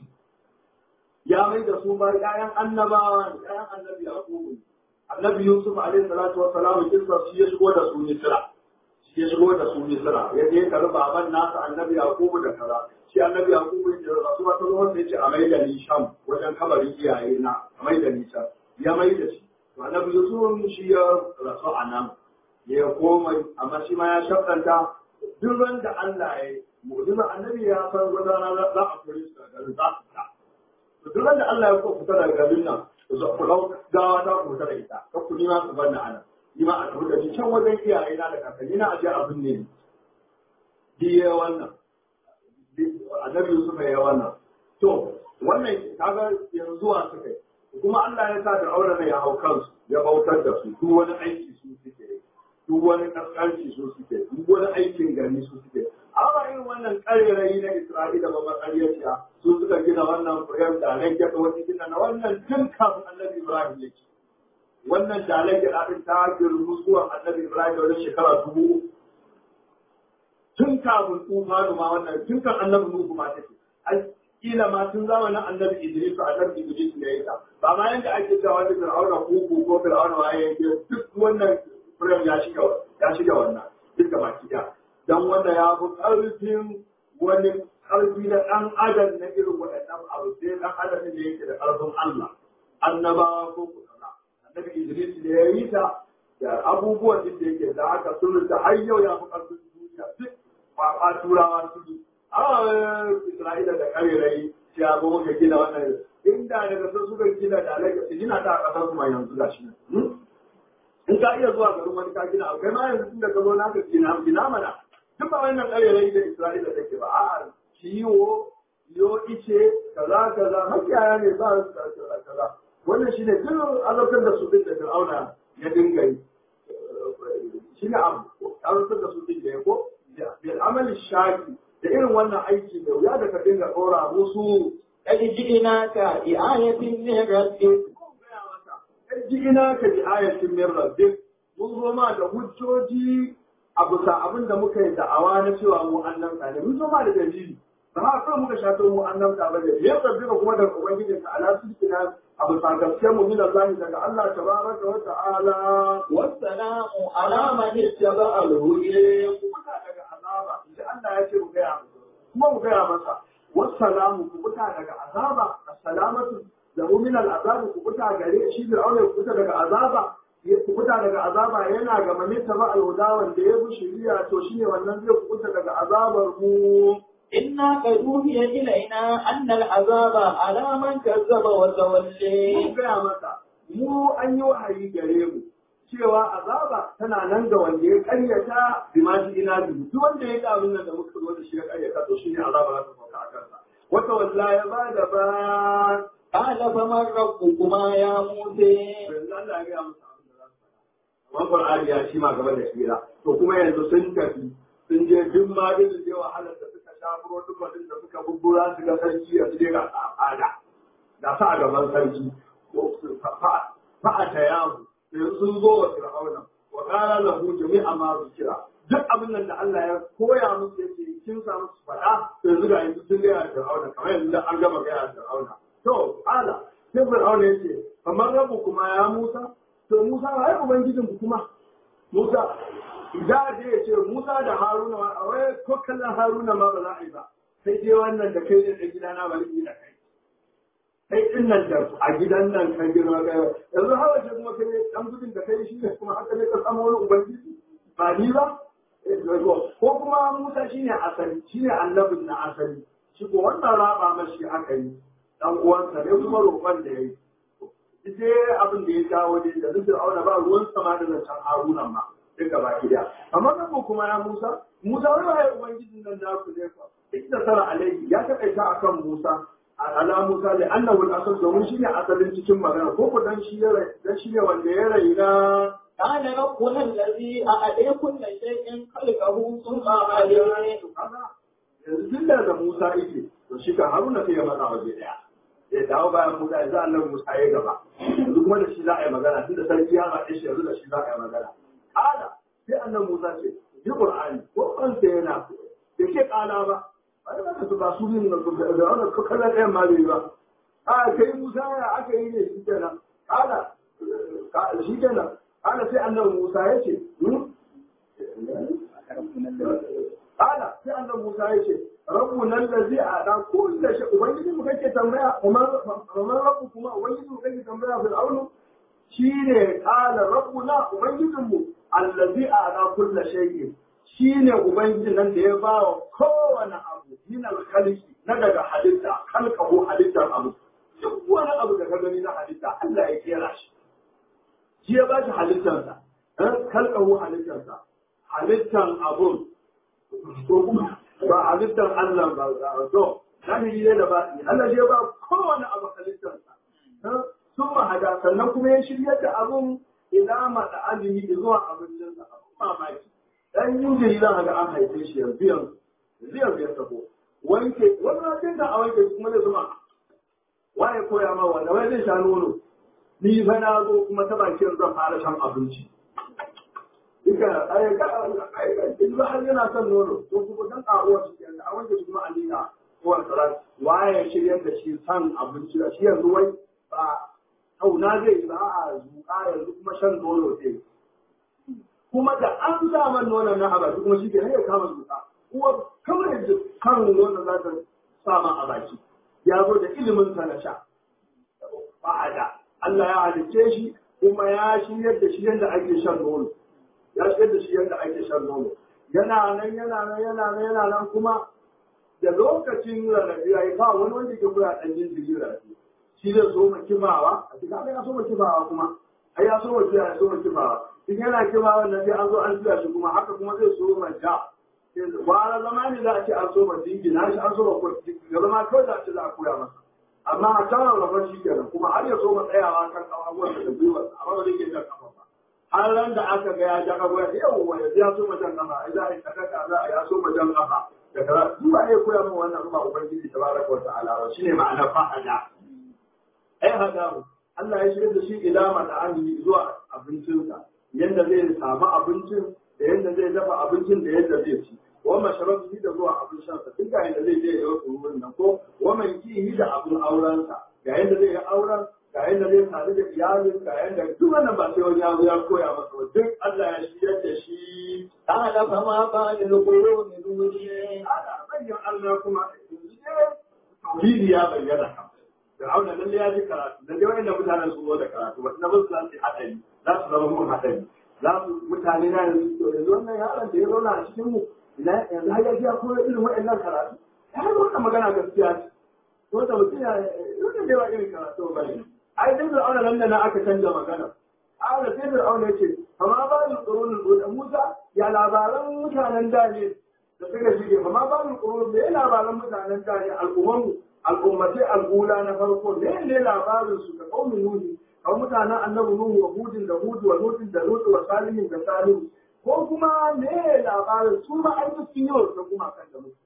ya mai da su ba ƴaƴan annabawa ne ƴaƴan annabi yaqubu annabi yusuf alaihi salatu wa salam kisa shi ya shigo da su misra shi ya shigo da su misra ya je ka baban nasa annabi yaqubu da kaza shi annabi yaqubu ya rasu wata zuwa sai ce a mai da ni sham wajen kabarin iyaye na a mai da ni can ya mai da shi to annabi yusuf shi ya rasu a nan ya komai amma shi ma ya shakkanta duk wanda Allah ya yi mu'jiza annabi ya san wata rana za a kore su daga garin za su ta duk da Allah ya ko fita daga garin nan ku zo ku dau gawa ta ku fita da ita ka ku nima su banna ana ni ma a tafi da ni can wajen iyaye na da kakanni na aje abin ne diye wannan annabi Yusuf ya wannan to wannan kaga yanzu wa suka yi kuma Allah ya sa da auren ya hau kansu ya bautar da su duk wani aiki su suke yi duk wani kaskanci su suke duk wani aikin gari su suke amma irin wannan ƙarerayi na Isra'ila ba matsaliyaciya su suka gina wannan firayam da nan gyaɗa wani gina na wannan tun kafin annabi Ibrahim ya ce wannan dalar gyaɗa ɗin ta girmu zuwan annabi Ibrahim da wani shekara dubu tun kafin tufanu ma wannan tun kan annabi Nuhu ma take ai kila ma tun zamanin annabi Idris annabi Idris ne ya ta ba ma yanda ake cewa wani Fir'auna ko ko Fir'auna wa yake duk wannan firayam ya shiga ya shiga wannan duk da baki ɗaya don wanda ya fi ƙarfin wani ƙarfi na ɗan adam na irin waɗannan abu sai ɗan adam ne yake da ƙarfin Allah annabawa ko kuma annabi Idris ne ya yi ta da abubuwan da yake da haka sun da har yau ya fi ƙarfin duniya duk kwafa turawa su yi a Isra'ila da ƙarerai ya ba muka gina wannan inda daga sun suka gina da alaƙa su gina ta a ƙasar kuma yanzu ga shi in ka iya zuwa garin wani ka gina akwai ma yanzu tun da ka zo na ka gina gina mana duk ba wannan ƙarerai da Isra'ila take ba a'a ciwo yo ice kaza kaza makiyaya ne ba su kaza wannan shine duk azabtar da su din da Fir'auna ya dinga yi shine abu azabtar da su din da ya ko bil amali shaki da irin wannan aiki da wuya da ka dinga ɗora musu قد جئناك بآية من ربك ina ka bi ayatin min rabbik mun zo ma da hujjoji a bisa abin da muka yi da'awa na cewa mu annabta ne mun zo ma da dalili ba ma kawai muka shato mu annabta ba ne ya rabbika kuma daga ubangijin ka ala sulkina a bisa gaskiyar mu min Allah daga Allah tabaraka wa ta'ala والسلام على من اتبع الهدى kubuta daga azaba inda Allah ya ce mu gaya kuma mu gaya masa wassalamu kubuta daga azaba assalamatu da min al'azabi kubuta gare shi fir'auna ya kubuta daga azaba ya kubuta daga azaba yana ga manita ba alhuda wanda ya bi shiriya to shine wannan zai kubuta daga azabar mu إنا قد أوحي إلينا أن العذاب على من كذب mun وتولي gaya masa mu an yi wahayi gare mu cewa azaba tana nan ga wanda ya karyata bi ma shi ina bi duk wanda ya ga abin nan da muka zo da shi ya karyata to shine azaba za ta sauka a kansa wata wallahi ya bada ba قال فمن ربكما يا موسى yanzu Allah ya gaya musu abin da za su faɗa. Wani Qur'ani ya shi ma gaba da shira. To kuma yanzu sun tafi sun je duk ma irin je wahalar da suka sha protocol da suka bubbura su ga sarki ya su je ga al'ada. Da sa a gaban sarki. Fa'a ta yamu. Yanzu sun zo wa Fir'auna. Wa ƙara lahu jami'a ma kira. Duk abin nan da Allah ya koya musu yake kin sa musu faɗa yanzu ga yanzu sun gaya da Fir'auna kamar yanzu an gama gaya da Fir'auna. To, ala, sai Fir'auna ya ce, kamar rabu kuma ya Musa, to Musa ba ai Ubangijin ku kuma. Musa, da da ya ce Musa da Haruna ma, a wai ko kallon Haruna ma ba za a yi ba. Sai dai wannan da kai da ɗan gidana ba ni da kai. Kai ɗin nan da a gidan nan kan girma kai ba. Yanzu hawa ce kuma kai ɗan gudun da kai shi ne kuma haka ne ka samu wani Ubangiji. Ba ni ba. Ko kuma Musa shine asali, shine annabin na asali. Shi ko wannan raba mashi aka yi. dan uwansa ne kuma roƙon da ya yi. Ita abin da ya kawo ne da nufin auna ba ruwan sama da zancen harunan ma duka baki da. Amma nan mu kuma ya Musa, Musa wani ba ya ubangijin nan naku ne fa. Ita tara alaihi ya taƙaita a kan Musa. Ala Musa da annahu al-asal domin shi ne asalin cikin magana ko ko dan shi ya dan shi ne wanda ya raina قال ربنا الذي أعطي كل شيء خلقه ثم عليه yanzu tun da da Musa yake to shi ka Haruna sai ya matsa waje daya ya dawo bayan Musa yanzu Allah Musa ya gaba yanzu kuma da shi za a yi magana tun da sarki ya zaɓe shi yanzu da shi za a yi magana ala sai annan Musa ce ji Qur'ani ko an sai yana da ke kala ba ba da ka su ba su yin da wannan ko kallon ɗayan ma bai ba a kai Musa ya aka yi ne shi kenan ala shi kenan ala sai annan Musa ya ce Ala sai annan Musa ya ce, Rabbu nan da zai a ɗan kulle shi, Ubangiji mu kake tambaya, kamar Rabbu kuma Ubangiji mu kake tambaya Fir'aunu, shi ne ƙala Rabbu na Ubangijinmu, allazi a ɗan kulle shayi, shi ne Ubangiji nan da ya ba wa kowane abu, min alkalki na daga halitta, kalkahu halittar abu. Duk wani abu da ka gani na halitta, Allah ya kera shi. Shi ya ba shi halittarsa, kalkahu halittarsa, halittar abun ko kuma ba halittar Allah ba ba to zahiri ne da ba Allah shi ya ba kowane abu halittarsa sun mahada sannan kuma ya shirya da abun ila mata azumi zuwa abincinsa abun mamaki dan jinjiri za ga an haife shi yanzu yanzu yanzu yanzu ya taho wanke wani na da a wanke kuma zai zuma waye koya ma wanda wai zai sha nono ni fa na zo kuma ta bakin zan fara shan abinci duka ayyuka ayyuka har yana son nono to kuma dan ƙaruwa shi kenan a wanke shi kuma a liƙa kowar salat waye shirya da shi san abinci da shi yanzu wai ba kauna zai yi ba a zuƙa yanzu kuma shan nono zai kuma da an sa man nonon na a kuma shi kenan ya kama zuƙa uwa kamar yadda kan nonon za ta sa ma a baki ya zo da ilimin sa na sha ba'ada Allah ya halicce shi kuma ya shiryar da shi yadda ake shan nono ya shiryar da shi yadda ake shan nono yana nan yana nan yana nan yana nan kuma da lokacin rarrabe ya yi ba wani wanda ke kula ɗan yin jiri rarrabe shi zai so ma kimawa a cikin ya so ma kimawa kuma ai ya so ma kiyawa ya so ma kimawa in yana kimawa nan sai an zo an tuya shi kuma haka kuma zai so ma ja wani zama ne za a ce an so ma dingina shi an so ma ya zama kawai za a ce za a koya masa amma a can rarrafa shi kenan kuma har ya so ma tsayawa kan abubuwan da gwiwarsa amma ba zai ke jan kafa ba har ran da aka ga ya ja kafa ya yau ya ya so ma jan kafa ai za a yi sadaka za a ya so ma jan kafa da kaza duk ba ya koya min wannan ba ubangiji tabaraka wa ta'ala ba shine ma'anar fa'ada ai hadahu Allah ya shirya da shi ila mata'ani zuwa abincinsa yanda zai samu abincin da yanda zai dafa abincin da yadda zai ci wa masharabihi da zuwa abin shansa duk ga yanda zai je ya yi wurin nan ko wa man kihi da abin aurensa ga yanda zai yi auren ga yanda zai sadu da iyalin ga yanda duk wannan ba sai wani ya zo ya koya masa ba duk Allah ya shirya da shi قال فما بال القرون الأولى ana bayyana Allah kuma yanzu dai tauhidi ya bayyana kan Fir'auna lalle ya ji karatu lalle wanda mutanen su zo da karatu ba na basu za su yi hadari za su zama mun hadari za su mutane na yanzu to yanzu wannan yaron da ya zauna a cikin mu ina yanzu har ya ji ya koya irin waɗannan karatu ya yi wannan magana gaskiya ce to da mutum ya wannan dai ba irin karatu ba ne ai dai Fir'auna nan da na aka canja magana a da sai Fir'auna ya ce amma ba ni tsoron da Musa ya labaran mutanen da ne da suka shige amma ba ni tsoron da ya labaran mutanen da ne al'umman al'ummatai al'ula na farko ne ne labarin su da kaumin nuhi kawai mutanen annabi nuhu wa hudin da hudu wa lutin da lutu wa salihin da salihu ko kuma ne labarin su ma an yi sun yi wa kuma kan da mutu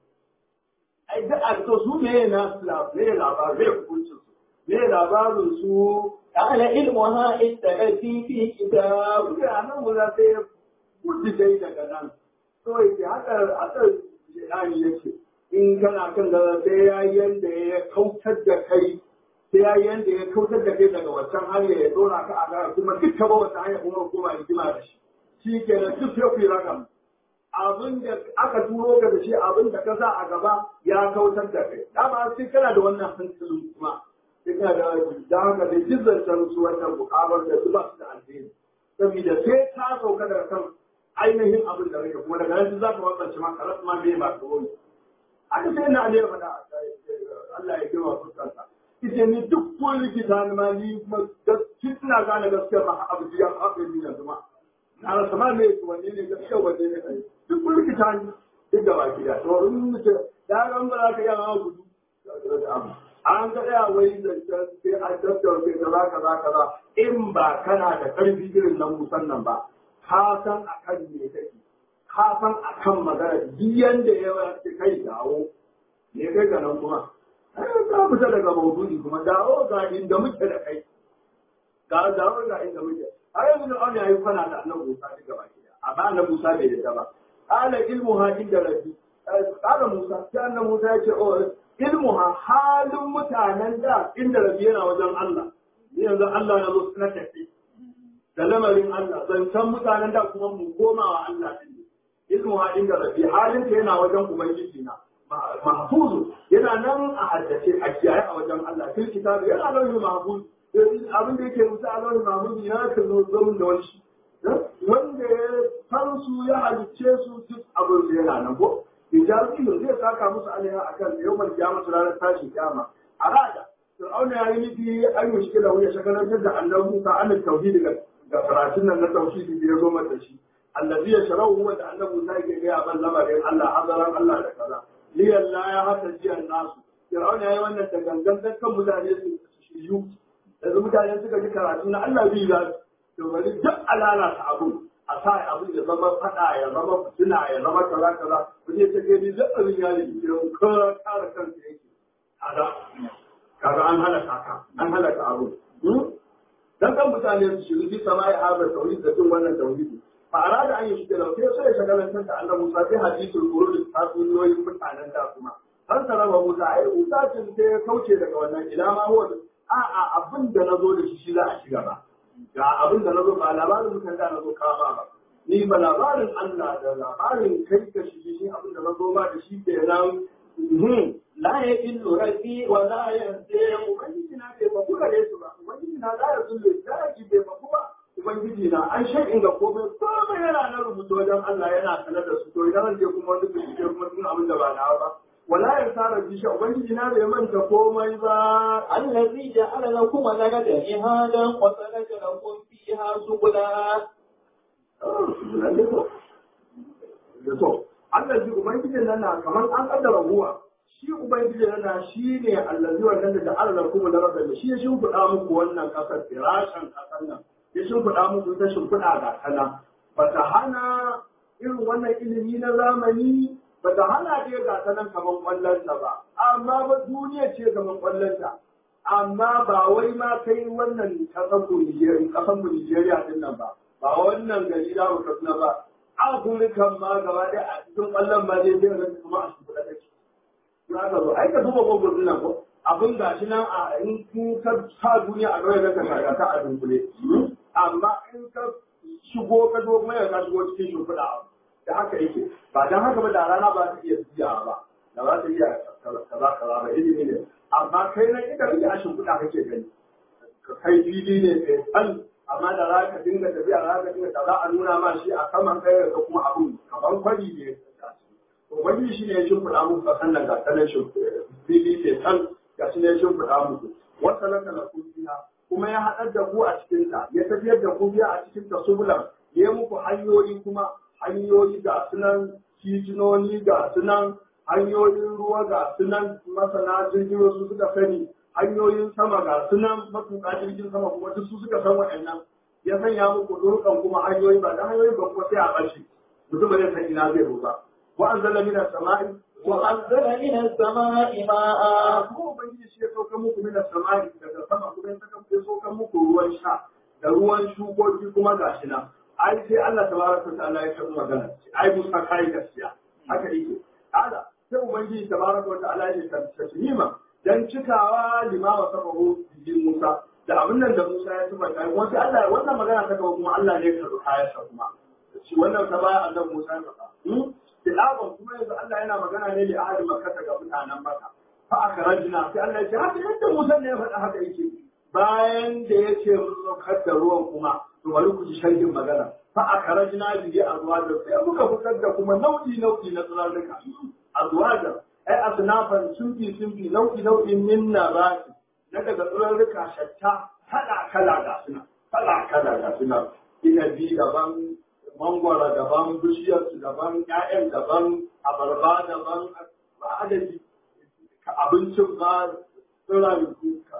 ai da a to su ne na ne labarin ne hukuncin su ne labarin su قال علمها عند ربي في كتاب mutanen mu za sai gudu dai daga nan to yake haka haka jihani yake in kana kan da sai ya yanda ya kautar da kai sai ya yanda ya kautar da kai daga wancan hanya ya dora ka a gara kuma duk ka ba wata hanya kuma kuma rigima da shi shi kenan duk sai ku yi raka abin da aka turo ka da shi abin da ka sa a gaba ya kautar da kai dama sai kana da wannan hankalin kuma sai kana da da haka da jizzantar su wannan bukabar da su ba su da alheri saboda sai ta sauka daga kan ainihin abin da rage kuma daga nan za ka bambance ma karas ma me ba tsoro ne aka sai na ne faɗa Allah ya gima fuskarsa ita ni duk ko likita ni ma ni kuma gaskiya ina gane gaskiya ba abu ya haɗe ni yanzu ma na rasa ma me wanne ne gaskiya wanne ne kai duk ko likita ni duk da baki da to in mutum ya ga ba za ka iya ma gudu an ga ya wai da sai an tattauna sai kaza kaza kaza in ba kana da karfi irin nan musannan ba ka san akan me kake ka san akan magana duk yanda ya ce kai dawo ne kai ga nan kuma ai ka fita daga maudu'i kuma dawo ga inda muke da kai ga dawo ga inda muke ai yanzu an yayi kwana da annabi Musa duka baki da amma annabi Musa bai da ba ala ilmu ha inda rabbi qala Musa sai annabi Musa ya ce oh ilmu ha halin mutanen da inda rabbi yana wajen Allah ni yanzu Allah na zo na tafi da lamarin Allah zancen mutanen da kuma mu koma wa Allah din ilmu ha inda rabbi halin ta yana wajen ubangiji na mahfuzu yana nan a haddace a kiyaye a wajen Allah fil kitabi yana nan mahfuz abin da yake rubuta a lauhin mahfuz ya kan zo zaman da wani shi wanda ya san su ya halicce su duk abin da yana nan ko ijabi zai saka musu alaiha akan yawmal kiyama ranar tashi kiyama a rada Fir'auna ya yi nufi an yi shi da wani shakalantar da annabi Musa an tauhidi ga karatun nan na tauhidi da ya zo mata shi allazi ya sharau wanda annabi Musa yake ga ban lamarin Allah hazaran Allah da kaza liyan la ya hata jiyan nasu Fir'auna yayi wannan da gangan kan mutane su shiyu yanzu mutane suka ji karatu na Allah bi za su to bari duk alala ta abu a sa abin ya zama fada ya zama fitina ya zama kaza kaza wani ya ce ni duk abin ya yi ke ka kare kanka yake kaga kaga an halaka ka an halaka abu dan kan mutane su shiru bi sama ya haɓa tauhid da cin wannan tauhidi fa arada an yi shi da sai sai shagalantar da Allah Musa sai hadisul qur'an ta sunnoyin mutanen da kuma har saraba Musa ai Musa tun sai ya kauce daga wannan ila ma huwa a a abin da nazo da shi shi za a shiga ba ga abin da nazo ba labarin mutan da nazo kama ba ni ba labarin Allah da labarin kai ka shi shi abin da nazo ba da shi kenan لا يجل ربي ولا ينسى ubangiji na bai baku gare su ba ubangiji na la ya zulle daji bai baku ba ubangiji na an shai'in ga komai komai yana na rubuta wajen Allah yana sanar da su to idan an je kuma wani bincike kuma sun abin da ba na ba wala ya tsara bisha ubangiji na bai manta komai ba الذي جعل لكم الأرض مهادا وسلك لكم فيها سبلا da so Allah ji ubangijin nan na kamar an kaddara ruwa shi ubangiji na shi ne allazi wannan da ja'ala lakum da rabbil shi ya shimfiɗa muku wannan kasar firashan kasar nan ya shimfiɗa muku ta shimfiɗa ga kana bata hana irin wannan ilimi na zamani bata hana dai ga ta nan kaman kwallonta ba amma ba duniya ce kaman kwallonta amma ba wai ma kai wannan kasan mu Nigeria kasan mu Nigeria din nan ba ba wannan gari da mu kasna ba Afirkan ma gaba ɗaya a cikin kwallon ma zai zai kuma a shimfiɗa take za ka zo ai ka duba gwagwar nan ko abin ga shi nan a in kun ka sa duniya a gaba ka shaga ta a dunkule amma in ka shigo ka zo mai ka shigo cikin shimfiɗa da haka yake ba dan haka ba da rana ba ta iya tsiya ba da ba ta iya kaza kaza ba ilimi ne amma kai nan ita kake a shimfiɗa kake gani ka kai fili ne kai tsan amma da za ka dinga tafiya za ka dinga za a nuna ma shi a saman kai ka kuma abin kamar kwari ne Ubangiji shi ne ya shimfiɗa muku ƙasan nan ga sanar fili ke san ga shi ne ya shimfiɗa muku. Wata laka na kufiya kuma ya haɗar da ku a cikinta, ya tafiyar da ku biya a cikin ta subulan, ya yi muku hanyoyi kuma hanyoyi ga sunan titinoni ga sunan hanyoyin ruwa ga sunan masana jirgin su suka sani hanyoyin sama ga sunan matuƙa jirgin sama kuma duk su suka san waɗannan ya sanya muku durkan kuma hanyoyi ba da hanyoyi ba kuma sai a ɓace mutum ba zai san ina zai ruba وأنزل من السماء وأنزل من السماء ماء kuma ubangiji shi ya sauka muku min samai daga sama kuma ya saka ya sauka muku ruwan sha da ruwan shukoki kuma gashi nan ai sai Allah tabaraka ta'ala ya tabbata magana ai musa kai gaskiya haka yake ala sai ubangiji tabaraka ta'ala ya tabbata dan cikawa lima wa sabahu bi Musa da abin nan da Musa ya tabbata kuma sai Allah wannan magana ta gaba kuma Allah ne ya karɓi kayansa kuma shi wannan ta baya annabi Musa ya karɓa tilawan kuma yanzu Allah yana magana ne da ahli makka ga mutanen makka fa akhrajna sai Allah ya ce haka yadda Musa ne ya faɗa haka yake bayan da ya ce mun saukar da ruwan kuma to bari ku ji sharhin magana fa akhrajna bihi azwaja sai muka fitar da kuma nau'i nau'i na tsirarruka azwaja ai asnafan sunfi sunfi nau'i nau'i min nabati na daga tsirarruka shatta kala kala ga suna kala kala ga suna inabi daban mangwara daban bishiyarsu daban ƴaƴan daban abarba daban adadi abincin ba tsiran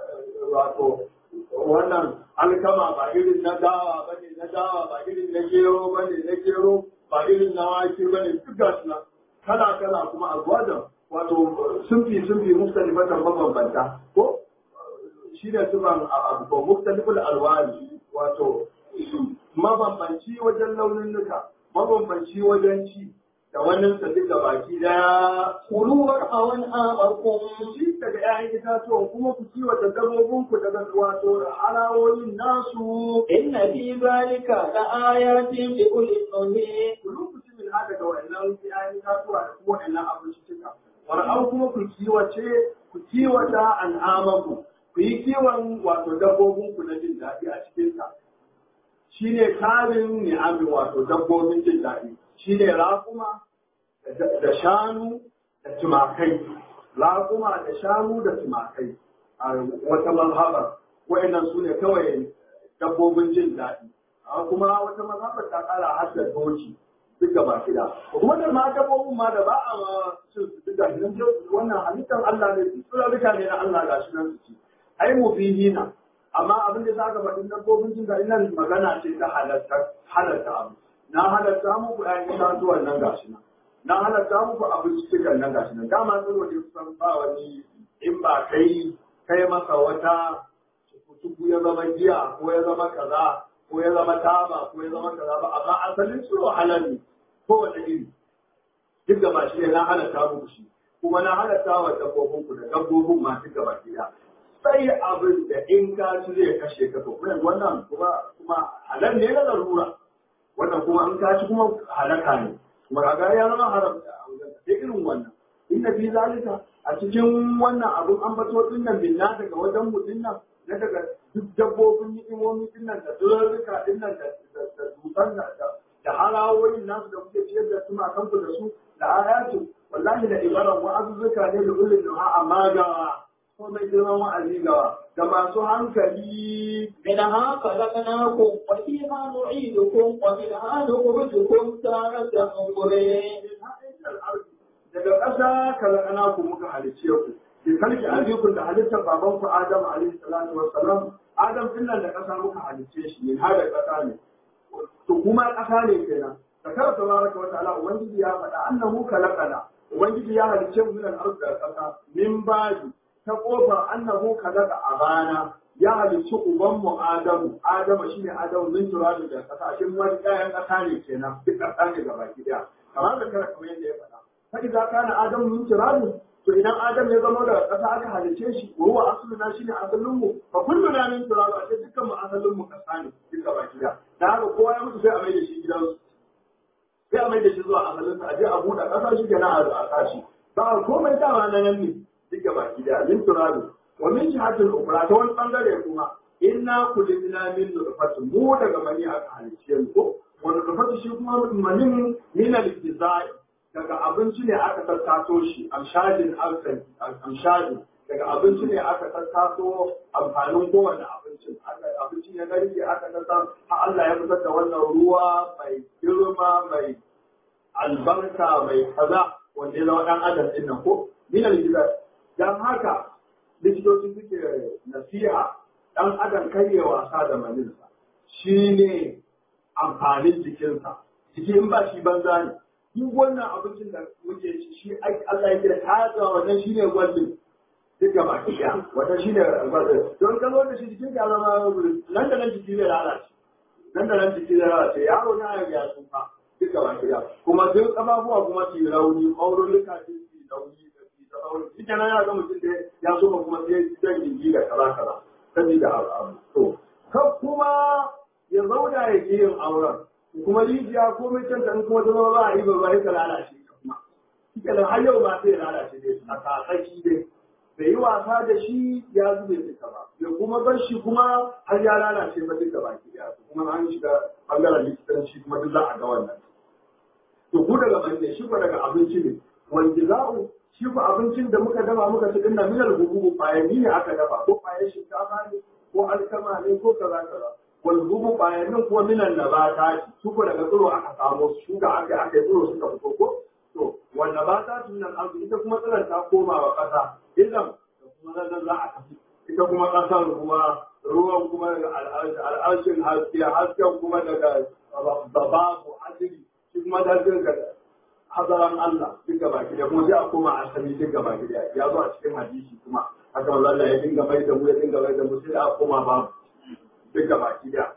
wato wannan alkama ba irin na dawa ba ne na dawa ba irin na gero ba ne na gero ba irin na wake ba ne duk ga suna kala kala kuma a gwada wato sunfi sunfi mustalifatan mabambanta ko shi ne sufan abu mustaliful alwani wato mabambanci wajen launin nuka, mabambanci wajen ci, da wannan sa duka baki daya. Kuluwar hawan amarkun Ci daga ‘ya'yan itatuwan kuma ku kiwata dabbobinku daga wato halawoyin nasu. inna fi zalika la ayatin li ulil nuhi Ku lokaci min haka da wa'annan ‘ya'yan itatuwa da kuma wa'annan abinci cika. War'au kuma ku kiwace, ku kiwata al'amaku, ku yi kiwon wato dabbobinku na jin daɗi a cikinsa. shi ne tarin ni'ami wato dabbobin jin daɗi shi ne raƙuma da shanu da tumakai raƙuma da shanu da tumakai a wata mazhabar wa'annan su ne kawai dabbobin jin daɗi kuma wata mazhabar ta kara har da doki duk gaba gida kuma da ma dabbobin ma da ba a cin su duk gashi nan wannan halittar Allah ne su tsarurruka ne na Allah gashi nan su ci ai mu fi na amma abin da za ka faɗi dabbobin jin gashi nan magana ce ta halatta halatta abu na halatta muku ɗayan itatuwan nan gashi nan na halatta muku abinci cikin nan gashi nan dama tsiro ne kusan ba wani in ba kai kai masa wata tuku ya zama giya ko ya zama kaza ko ya zama taba ko ya zama kaza ba amma asalin tsiro halal ne kowane iri duk gaba shi ne na halatta muku shi kuma na halatta wa dabbobin ku da dabbobin ma duk gaba gida sai abin da in ka ci zai kashe ka to kuma wannan kuma kuma halal ne na larura wannan kuma in ka ci kuma halaka ne kuma kaga ya zama haram da irin wannan inda fi zalika a cikin wannan abun an bato din nan binna daga wajen mutum nan na daga duk dabbobin ni'imomi din nan da durarruka din nan da dutsen da da halawoyin nasu da kuke ciyar da su ma kanku da su da ayatu wallahi da ibaran wa'azuzzuka ne da ulul duha amma ga ko mai girman wa'azi gawa da masu hankali منها خلقناكم وفيها نعيدكم ومنها نخرجكم تارة أخرى daga ƙasa kalakana ku muka halicce ku bi kalki alikun da halittar baban ku Adam alaihi salatu wassalam Adam din nan da ƙasa muka halicce shi ne har da ƙasa ne to kuma ƙasa ne kenan zakar tabaraka wa ta'ala ubangiji ya faɗa annahu kalakana ubangiji ya halicce mu min al-ard da ƙasa min badi ta kofar annahu kalaka abana ya halicci uban mu Adamu Adamu shine Adamu min turabi da ƙasa shin wani kayan ƙasa ne kenan duk ƙasa ne gaba ɗaya kamar da kara kamar yadda ya faɗa sai za kana Adamu min turabi to idan Adam ya zama daga ƙasa aka halice shi wa huwa asluna shine asalin mu fa kulluna min turabi a dukkan mu asalin mu ƙasa ne duka baki da da haka kowa ya mutu sai a mai da shi gidansu sai a mai da shi zuwa asalin sa a je a buɗe ƙasa shi kenan a ƙashi ba komai dama na nan ne duka baki da min turabi wa min jihatul ukhra ta wani bangare kuma inna kulina min nutfatin mu daga mani aka halice mu ko wa nutfatu shi kuma manin min al-jizai daga abinci ne aka tattato shi amshadin alkan amshadin daga abinci ne aka tattato amfanin kowane abincin abincin ya garke aka tattato har Allah ya fitar da wannan ruwa mai girma mai albarka mai kaza wanda ya zama dan adam din nan ko min al-jizai dan haka likitoci suke nasiha ɗan adam karye wasa da maninsa shi ne amfanin jikinsa jiki in ba shi banza ne duk wannan abincin da muke ci shi Allah ya kira ta zuwa wannan shi ne gwaldin duk gaba ɗaya wannan shi ne gwaldin don ka zo da shi jikin ka zama nan da nan jiki zai lalace nan da nan jiki zai lalace yaro na ya tsufa duk gaba ɗaya kuma duk ƙafafuwa kuma su yi rauni ƙaurulluka su yi rauni ita na ya ga mutum da ya so kuma sai zan gindi da kaza kaza sabida abu to ka kuma ya zauna ya ke yin auren kuma rijiya ko mai can in kuma zama ba a yi ba ya ka lalace ka kuma kika da har yau ba sai ya lalace dai a kasaki dai bai yi wasa da shi ya zube duka ba ya kuma bar shi kuma har ya lalace ba duka ba ki kuma an shiga bangaren likitanci kuma duk za a ga wannan to ku daga bande shi ko daga abinci ne wanda za'u shi ku abincin da muka dafa muka ci dinnan minal hububu bayani ne aka dafa ko bayan shinkafa ne ko alkama ne ko kaza kaza wal hububu bayanin kuma minan nabata su ko daga tsiro aka samu su shuka aka aka tsiro suka fito ko to wal nabata tun nan arzu ita kuma tsiron ta koma wa kasa idan da kuma nan za a tafi ita kuma kasar ruwa ruwan kuma daga al'arshin haske hasken kuma daga babu asiri shi kuma da zirga hazaran Allah duk gaba ki da kuma sai a koma asali duk gaba ki da ya zo a cikin hadisi kuma haka manzo Allah ya dinga mai da mu ya dinga mai da mu sai a koma ba duk gaba ki da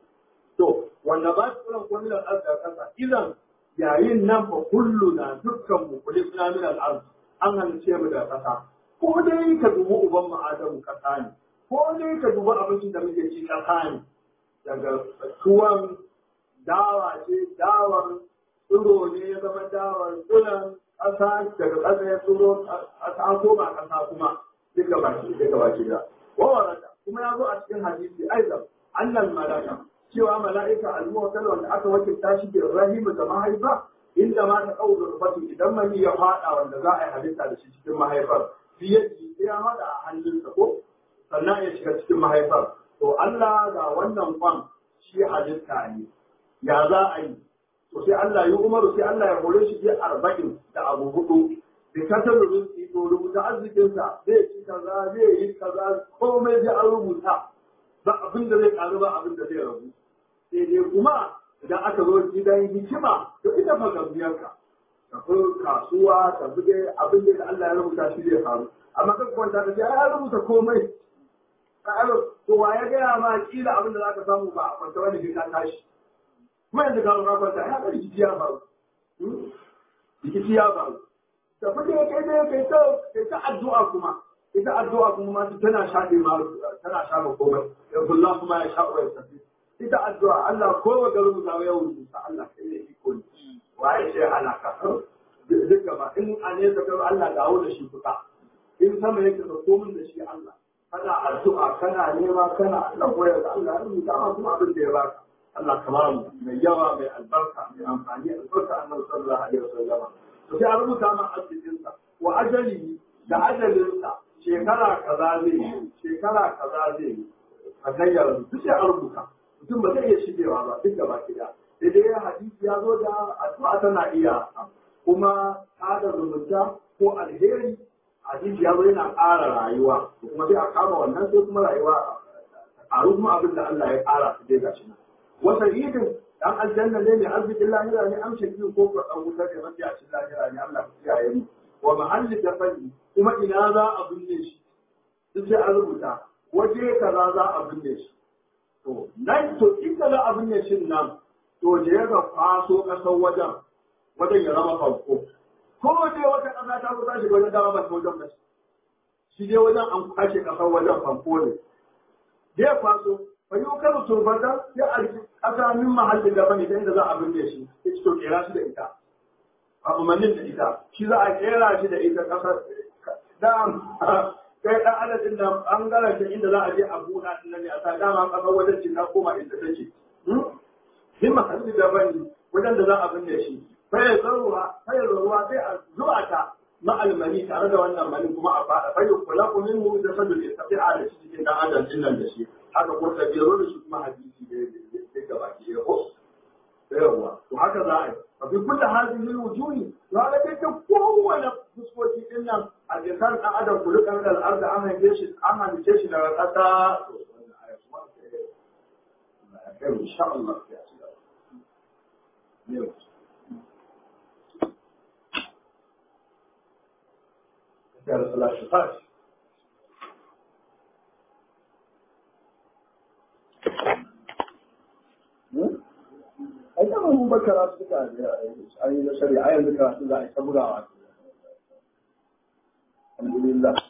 to wanda ba su ran kuma da arda kasa idan yayin nan fa kulluna dukkan mu kulifna min al-ard an halice mu da kasa ko dai ka dubi uban mu Adamu kasa ne ko dai ka dubi abincin da muke ci kasa ne daga tuwon dawa ce dawar tsiro ne ya zama dawar tsiron ƙasa daga ƙasa ya tsiro a koma ƙasa kuma duka baki duka baki da wawarata kuma ya zo a cikin hadisi aizam annal malaka cewa mala'ika al-muwakkal wanda aka wakilta shi bi rahimu da mahaifa inda ma ta kawo rubatu idan mani ya fada wanda za a yi halitta da shi cikin mahaifar fiye da ya hada a hannunsa ko sannan ya shiga cikin mahaifar to Allah ga wannan kwan shi halitta ne ya za a yi to sai Allah ya umaru sai Allah ya hore shi bi arba'in da abu hudu da kasar rizki to rubuta arzikinsa zai ci kaza zai yi kaza komai zai an rubuta ba abin da zai karu ba abin da zai rabu sai dai kuma idan aka zo gidan hikima to ita fa gambiyarka tafi kasuwa tafi dai abin da Allah ya rubuta shi zai faru amma kan kwanta ka ce ai rubuta komai to wa ya gaya ma kila abin da zaka samu ba a kwanta wani ka tashi kuma yanzu ka lura kwanta ya ga rikici ya faru rikici ya faru da fage kai dai kai ta kai ta addu'a kuma ita addu'a kuma ma tana shafe ma tana shafe komai ya kullu kuma ya sha wa tafi ita addu'a Allah ko wa garin mu ya wuce ta Allah kai ne iko ne waye sai ana ka duk gaba in a ne ka Allah dawo da shi kuka in sama yake ka komin da shi Allah kana addu'a kana nema kana Allah koyar da Allah ya rubuta ma kuma abin da ya baka Allah kamar mu mai yawa mai albarka mai amfani albarka annabi sallallahu alaihi wasallam to sai a rubuta ma arzikinsa wa ajali da ajalinsa shekara kaza zai yi shekara kaza zai yi a gayyar duk sai a rubuta mutum ba zai iya shigewa ba duk gaba ɗaya sai dai hadisi ya zo da addu'a tana iya kuma tada zumunta ko alheri hadisi ya zo yana ƙara rayuwa kuma sai a kama wannan sai kuma rayuwa a kuma abin da Allah ya ƙara su dai gashi nan wasa idin dan aljanna ne mai arzikin lahira ne amshe biyu ko ko dan wutar da mafi a cikin lahira ne Allah ya kiyaye mu wa mahalli dafani kuma ina za a binne shi duk sai an rubuta waje kaza za a binne shi to nan to inda za a binne shi nan to je ga kwaso kasar wajen wajen ya zama farko ko dai wata kasa ta kusa shi wajen dama ba ta wajen ba shi dai wajen an kwashe kasar wajen farko ne zai kwaso fayyukar turbata sai a ƙasa min mahallin gaba ne inda za a binne shi ya ci to kera shi da ita a umarnin da ita shi za a kera shi da ita ƙasar da kai ɗan adadin da an gara shi inda za a je a buɗa din nan ne a sa dama ƙasar wajen ce ta koma inda take min mahallin gaba ne wajen da za a binne shi fayar zaruwa fayar ruwa sai a zuwa ta ma'almani tare da wannan mani kuma a faɗa fayyar kula ku min mu da sadul istafi'a da shi cikin ɗan adam din nan da shi haka ko ta biyar da shi kuma hadisi da ya gaba ki ya ko yawa to haka za a yi a fi kulla hadin wujuhi to haka dai ta kowane fuskoki din nan a jikan ɗan adam ku duka da al'arda an haife shi an halice shi daga ƙasa to wannan aya kuma ya kai insha Allah ya ci gaba يا رسول الله شفاش ai dama mun bakara suka a yi na shari'a yanzu karatu za a yi ta bugawa alhamdulillah